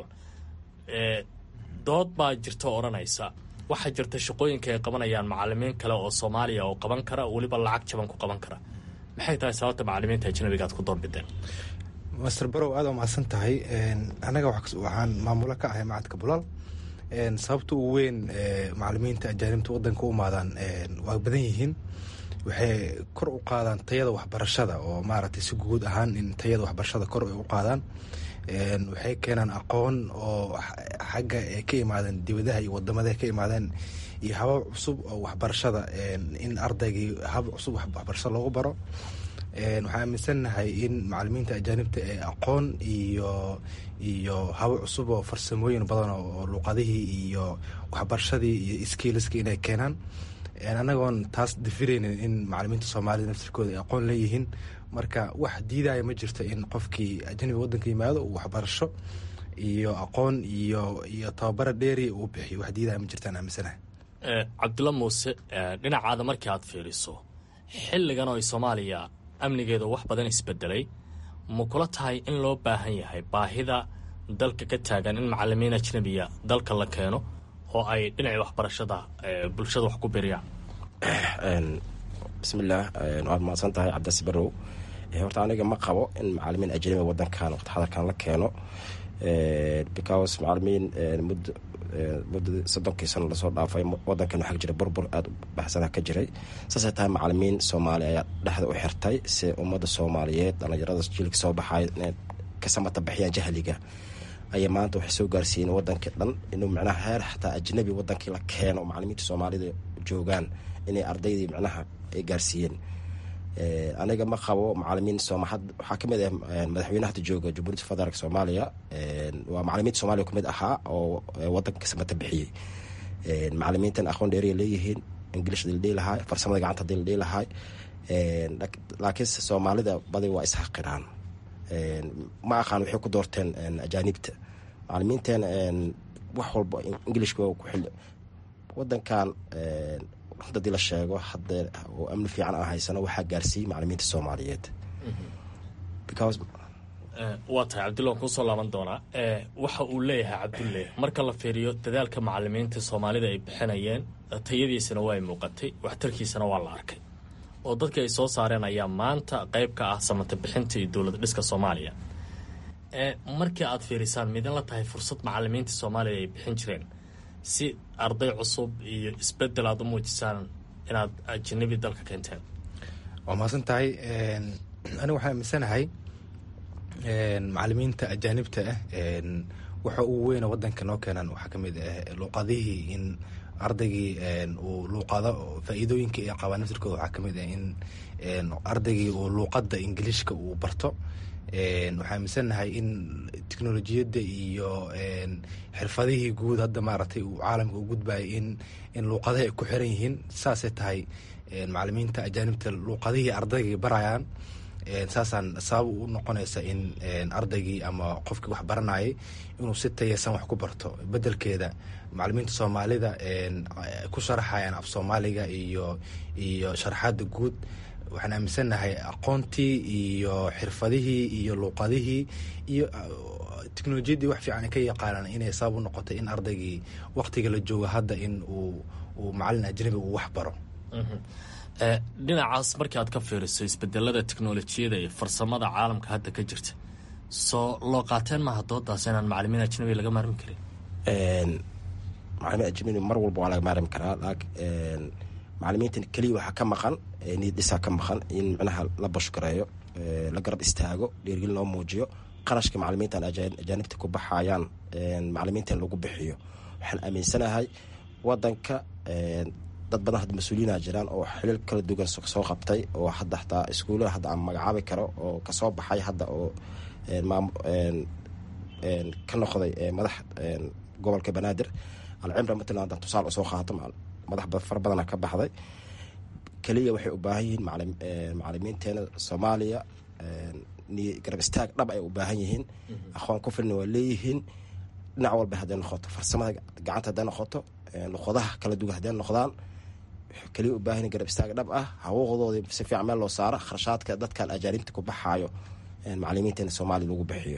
dood baa jirta odhanaysa waxaa jirta shaqooyinka ay qabanayaan macallimiin kale oo soomaaliya oo qaban kara weliba lacag jaban ku qaban kara maxay tahay sababta macallimiinta ajnabiga aad ku doorbideen master barow aad waa mahadsan tahay anaga waxaan maamulo ka ahay macadka bulaal sababta ugu weyn macallimiinta ajaanibta wadanka u imaadaan waa badan yihiin waxay kor u qaadaan tayada waxbarashada oo maaragtay si guud ahaan in tayada waxbarashada kor ay u qaadaan waxay keenaan aqoon oo xagga ay ka imaadeen dibadaha iyo wadamada ka imaadeen iyo habab cusub oo waxbarashada in ardaygii hab cusub waxbarashada loogu baro waxaan aaminsannahay in macallimiinta ajaanibta ee aqoon iyo iyo habo cusub oo farsamooyin badan oo luuqadihii iyo waxbarashadii iyo skiiliskii inay keenaan anagoon taas dafiraynin in macallimiinta soomaalida naftirkooda ay aqoon leeyihiin marka wax diidaya ma jirto in qofkii ajnabiga wadanka yimaado uu waxbarasho iyo aqoon iyo iyo tababara dheeri uu bixiyo wax diidaya ma jirtaan aaminsanahay cabdulla muuse dhinacaada markii aad fiiriso xilligan oo soomaaliya amnigeedu wax badan isbedelay ma kula tahay in loo baahan yahay baahida dalka ka taagan in macallimiin ajnabiya dalka la keeno oo ay dhinacii waxbarashada bulshada wax ku biriyaan bismillaah waad mahadsan tahay cabdasi barow horta aniga ma qabo in macalimiin ajnabi wadankan waqti xadarkan la keeno because macalimiin muddo muddadii soddonkii sano lasoo dhaafay wadankan waxaa jira burbur aada u baxsana ka jiray saasay tahay macalimiin soomaali ayaa dhexda u xirtay si ummadda soomaaliyeed dhallinyarada jiilka soo baxay inay ka samata bixiyaan jahliga ayay maanta waxay soo gaarsiiyeen wadankii dhan inuu micnaha heer xataa ajnabi wadankii la keeno oo macalimiinta soomaalida joogaan inay ardaydii micnaha ay gaarsiiyeen aniga ma qabo macalimiin waxaa kamid ah madaxweyne hadda jooga jamhuuriyadda federaalk soomaaliya waa macalimiinta soomaaliya kamid ahaa oo wadanka ka samata bixiyey macalimiintan aqoon dheeriya leeyihiin ingilish hadii la dhihi lahaa farsamada gacanta hadii la dhihi lahaa laakiinse soomaalida badi waa isxaqiraan ma aqaan waxay ku doorteen ajaanibta macalimiinteen wax walba ingilishka ku xil wadankan hadii la sheego hadee oo amni fiican aan haysano waxaa gaarsiiyey macalimiinta soomaaliyeed waa tahay cabdulla waan kuusoo laaban doonaa waxa uu leeyahay cabdulle marka la fiiriyo dadaalka macalimiinta soomaalida ay bixinayeen tayadiisana waa ay muuqatay waxtarkiisana waa la arkay oo dadkii ay soo saareen ayaa maanta qayb ka ah samata bixinta iyo dowlad dhiska soomaaliya markii aad fiirisaan midin la tahay fursad macalimiinta soomaaliya ay bixin jireen si arday cusub iyo isbedel aad u muujisaan inaad ajanabi dalka keenteen waa mahadsan tahay aniga waxaan aaminsanahay macalimiinta ajaanibta ah waxa ugu weyna wadanka noo keenan waxaa ka mid ah luuqadihii in ardaygii uu luuqado faa-iidooyinka ay qabaan naftirkooda waxaa ka mid ah in ardaygii uu luuqadda ingiliishka uu barto waxaa aaminsannahay in teknolojiyadda iyo xirfadihii guud hadda maaragtay uu caalamka u gudbayo in in luuqadaha ay ku xiran yihiin saasay tahay macalimiinta ajaanibta luuqadihii ardaygii barayaan saasaan sabab u noqonaysa in ardaygii ama qofkii wax baranayay inuu si tayeysan wax ku barto bedelkeeda macalimiinta soomaalida ku sharaxayaan af soomaaliga iyo iyo sharaxaada guud waxaan aaminsannahay aqoontii iyo xirfadihii iyo luuqadihii iyo teknolojiyaddii wax fiican ka yaqaanaan inay sabab u noqotay in ardaygii waqtiga la joogo hadda in uu uu macalin ajnabi uu wax baro dhinacaas markii aad ka fiiriso isbedelada teknolojiyada iyo farsamada caalamka hadda ka jirta soo loo qaateen maaha doodaas inaan macalimiin ajnabi laga maarmi karin macalimiin ajnabi mar walba waa laga maarmi karaa macalimiinta keliya waxaa ka maqan niyad dhisaa ka maqan in micnaha la bashgareeyo la garab istaago dhiirgelin loo muujiyo qarashka macalimiintan ajaanibta ku baxayaan macalimiinta in lagu bixiyo waxaan aaminsanahay wadanka dad badan hadda mas-uuliyiina jiraan oo xilil kala duwan soo qabtay oo hadda hataa iskuullada hadda aan magacaabi karo oo kasoo baxay hadda oo ka noqday madax gobolka banaadir alcimra matalan haddaan tusaale usoo qaato madax fara badana ka baxday keliya waxay u baahan yihiin macalimiinteena soomaaliya garab istaag dhab ay u baahan yihiin aqoon ku filna waa leeyihiin dhinac walba hadday noqoto farsamada gacanta hadday noqoto luqadaha kala duwan hadday noqdaan keliya u baahan garab istaag dhab ah hawooqdoodii si fiican meel loo saaro kharashaadka dadkan ajaanibta ku baxaayo macalimiinteena soomaaliya lagu bixiyo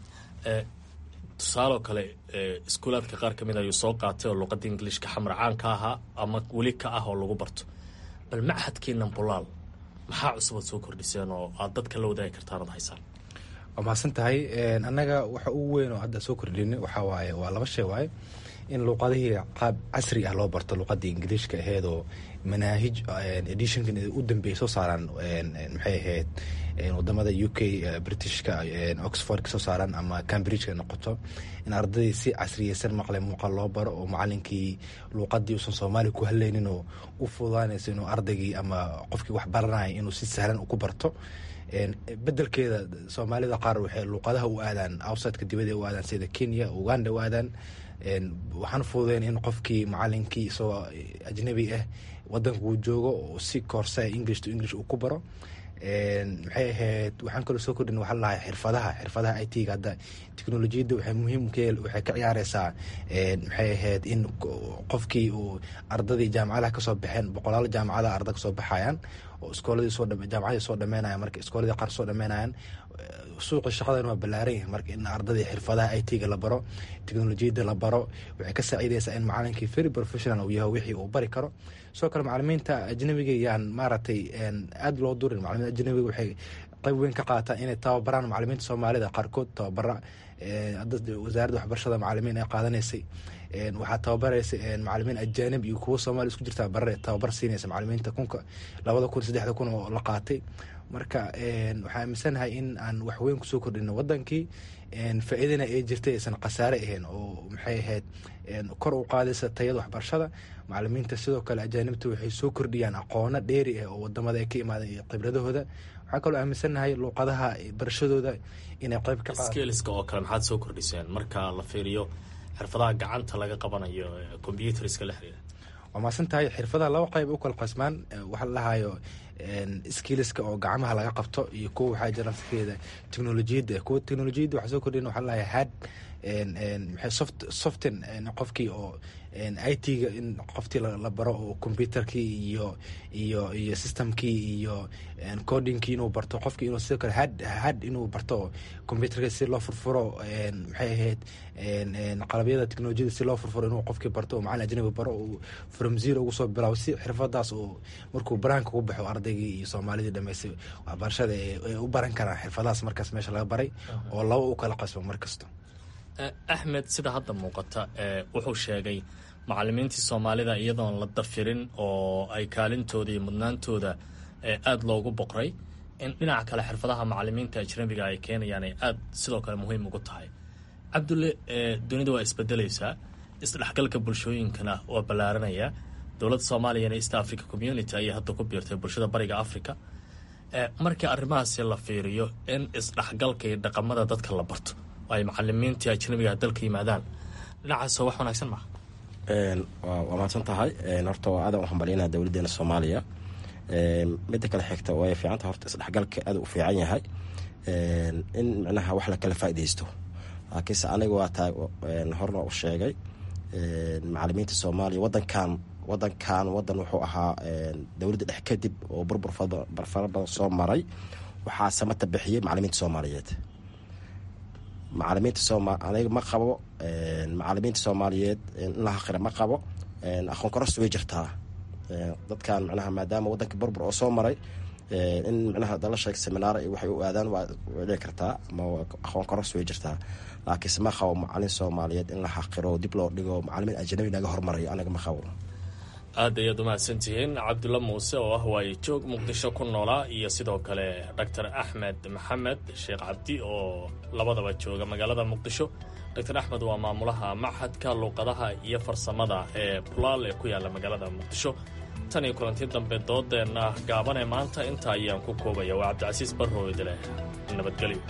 tusaaloo kale iskuulaadka qaar ka mid ayuu soo qaatay oo luuqadda ingiliishka xamar caan ka ahaa ama weli ka ah oo lagu barto bal machadkiinan bulaal maxaa cusubaad soo kordhiseen oo aad dadka la wadaagi kartaan ad haysaan waa mahadsan tahay annaga waxa ugu weyn oo hadda soo kordhin waxaa waaye waa laba shay waaye in luuqadihii qaab casri ah loo barto luuqadii ingiliishka aheedoo manaahij editionkan u dambeeyay soo saaraan maxay ahayd wadamada u k britishka oxford ka soo saaraan ama cambridgeka noqoto in ardadii si casriyeysan maqle muuqaal loo baro oo macalinkii luuqadii uusan soomaaliya ku haleynin oo u fududaanaysa inuu ardaygii ama qofkii wax baranaya inuu si sahlan ku barto bedelkeeda soomaalida qaar waxay luuqadaha u aadaan outsideka dibada u aadaan sida kenya uganda u aadaan waxaan fududeyn in qofkii macalinkii isagoo ajnabi ah wadanka uu joogo oo si koorsa english to english uu ku baro maxay ahayd waxaan kaloo soo kordhin waxaa lahay xirfadaha xirfadaha i t ga hadda teknolojiyadda waxay muhiim waxay ka ciyaareysaa maxay ahayd in qofkii uu ardadii jaamacadaha kasoo baxeen boqolaal jaamacadaha arda kasoo baxayaan oo iskooladii soo jaamacadii soo dhameynayan marka iskooladii qaar soo dhameynayan suuqi shaqadan waa ballaaran yahay marka in ardadii xirfadaha i t ga la baro teknolojiyadda la baro waxay ka saaciideysaa in macalinkii very professional uu yahay wixii uu bari karo sidoo kale macalimiinta ajnabiga yaan maaragtay aada loo durin macalimiinta ajnabiga waxay qayb weyn ka qaataan inay tababaraan macalimiinta soomaalida qaarkood tababara wasaaradda waxbarashada macalimiin ay qaadanaysay waxaa tababaraysa macalimiin ajaanib iyo kuwo soomaaliya isku jirtaa barare tababar siinaysa macalimiinta kunka labada kun saddexda kun oo la qaatay marka waxaa aaminsanahay in aan waxweyn kusoo kordhino wadankii faa-iidana ay jirtay aysan khasaare ahayn oo maxay ahayd kor u qaadaysa tayada waxbarashada macalimiinta sidoo kale ajaanibta waxay soo kordhiyaan aqoono dheeri ah oo wadamada ay ka imaadeen iyo khibradahooda waxaa kaloo aaminsanahay luuqadaha barashadooda inay qayb ka skeliska oo kale maxaad soo kordhiseen marka la fiiriyo xirfadaha gacanta laga qabanayo combyuteriska la xiriira waa maasan tahay xirfadaha laba qayb u kala qasmaan waxaa la dhahayo skiliska oo gacmaha laga qabto iyo kuwa waxaa jira nafskeeda teknolojiyadda kuwa teknolojiyadda waxaa soo kordhin waxaa la dhahay had maxay soft soften qofkii oo i t ga in qoftii la baro oo computerkii iyo iyo iyo systemkii iyo codingkii inuu barto qofkii inuu sidoo kale had had inuu barto computerka si loo furfuro maxay ahayd qalabyada teknolojiyada si loo furfuro inuu qofkii barto oo macalin ajnabi baro uu from zero ugu soo bilaabo si xirfadaas uu markuu baraanka ku baxo ardaygii iyo soomaalidii dhameystay waxbarashada ay u baran karaan xirfadahaas markaas meesha laga baray oo laba u kala qasbo mar kasta axmed sida hadda muuqata wuxuu sheegay macalimiintii soomaalida iyadoon la dafirin oo ay kaalintooda iyo mudnaantooda aada loogu boqray in dhinaca kale xirfadaha macalimiinta ajnabiga ay keenayaan ay aada sidoo kale muhiim ugu tahay cabdulle dunida waa isbedelaysaa isdhexgalka bulshooyinkana waa ballaaranayaa dowladda soomaaliyana east africa community ayay hadda ku biirtay bulshada bariga africa markii arrimahaasi la fiiriyo in isdhexgalka iyo dhaqamada dadka la barto oo ay macalimiintii ajnabiga dalka yimaadaan dhinacaasoo wax wanaagsan maha waa mahadsan tahay horta waa aadan u hambalyanaa dowladeena soomaaliya midda kale xigta way fiicanta horta isdhexgalka aad u fiican yahay in micnaha wax la kala faaidaysto laakiinse aniga waa tahay horna u sheegay macalimiinta soomaaliya wadankan wadankan wadan wuxuu ahaa dowladda dhex kadib oo burbur fara badan soo maray waxaa samata bixiyey macalimiinta soomaaliyeed macalimiinta sooma aniga ma qabo macalimiinta soomaaliyeed in la haqira ma qabo aqoon karos way jirtaa dadkan micnaha maadaama wadanka burbur oo soo maray in micnaha dala sheeg seminaara iyo waxay u aadaan waa dhici kartaa ama aqoon karos way jirtaa laakiinse ma qabo macalin soomaaliyeed in la xaqiro dib loo dhigo macalimiin ajnabi naga hormarayo aniga ma qabo aad ayaad umahadsantihiin cabdulla muuse oo ah waaye joog muqdisho ku noolaa iyo sidoo kale doctor axmed maxamed sheekh cabdi oo labadaba jooga magaalada muqdisho doctor axmed waa maamulaha machadka luuqadaha iyo farsamada ee bulaal ee ku yaalla magaalada muqdisho tan iyo kulanti dambe doodeenna gaabanee maanta inta ayaan ku koobaya waa cabdicasiis barroodile nabadgelyo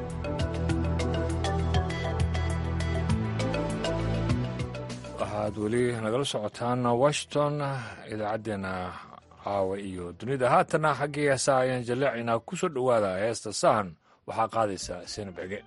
waxaad weli nagala socotaan washington idaacaddeenna caawa iyo dunida haatana xaggii heesaa ayaan jaleecaynaa ku soo dhowaada heesta sahan waxaa qaadaysa seenab ege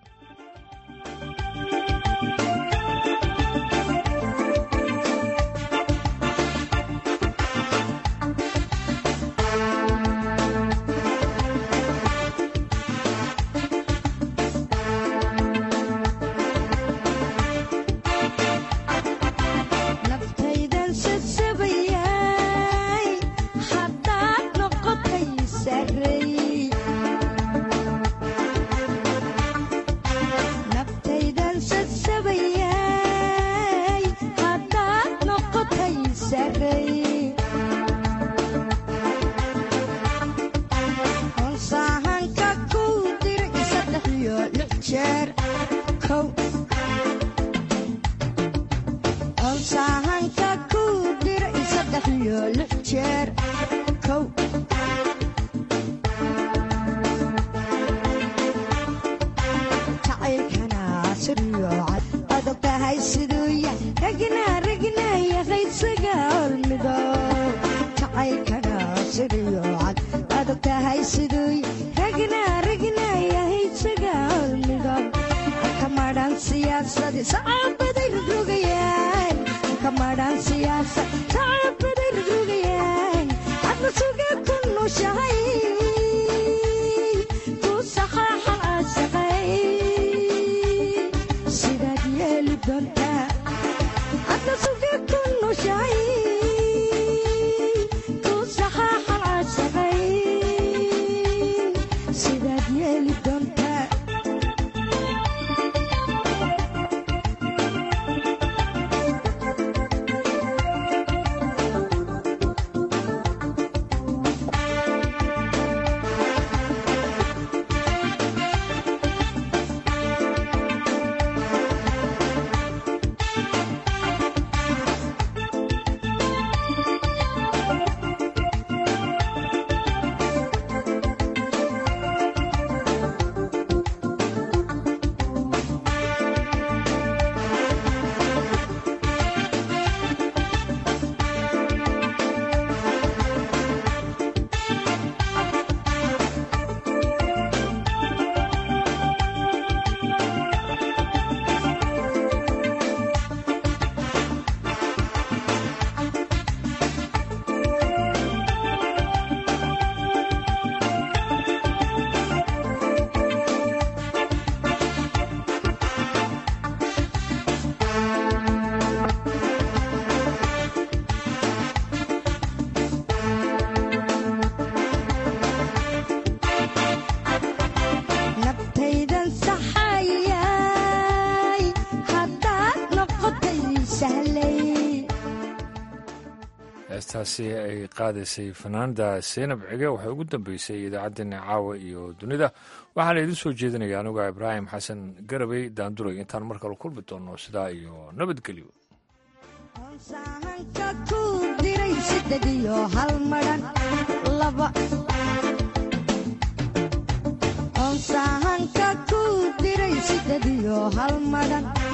heestaasi ay qaadaysay fanaanada seynab cige waxay ugu dambeysay idaacaddeenna caawa iyo dunida waxaana idin soo jeedinaya anuga ibraahim xasan garabey daanduray intaan mar kale kulmi doonno sidaa iyo nabadgelyo onsahanka ku diray sidediyo hal madhan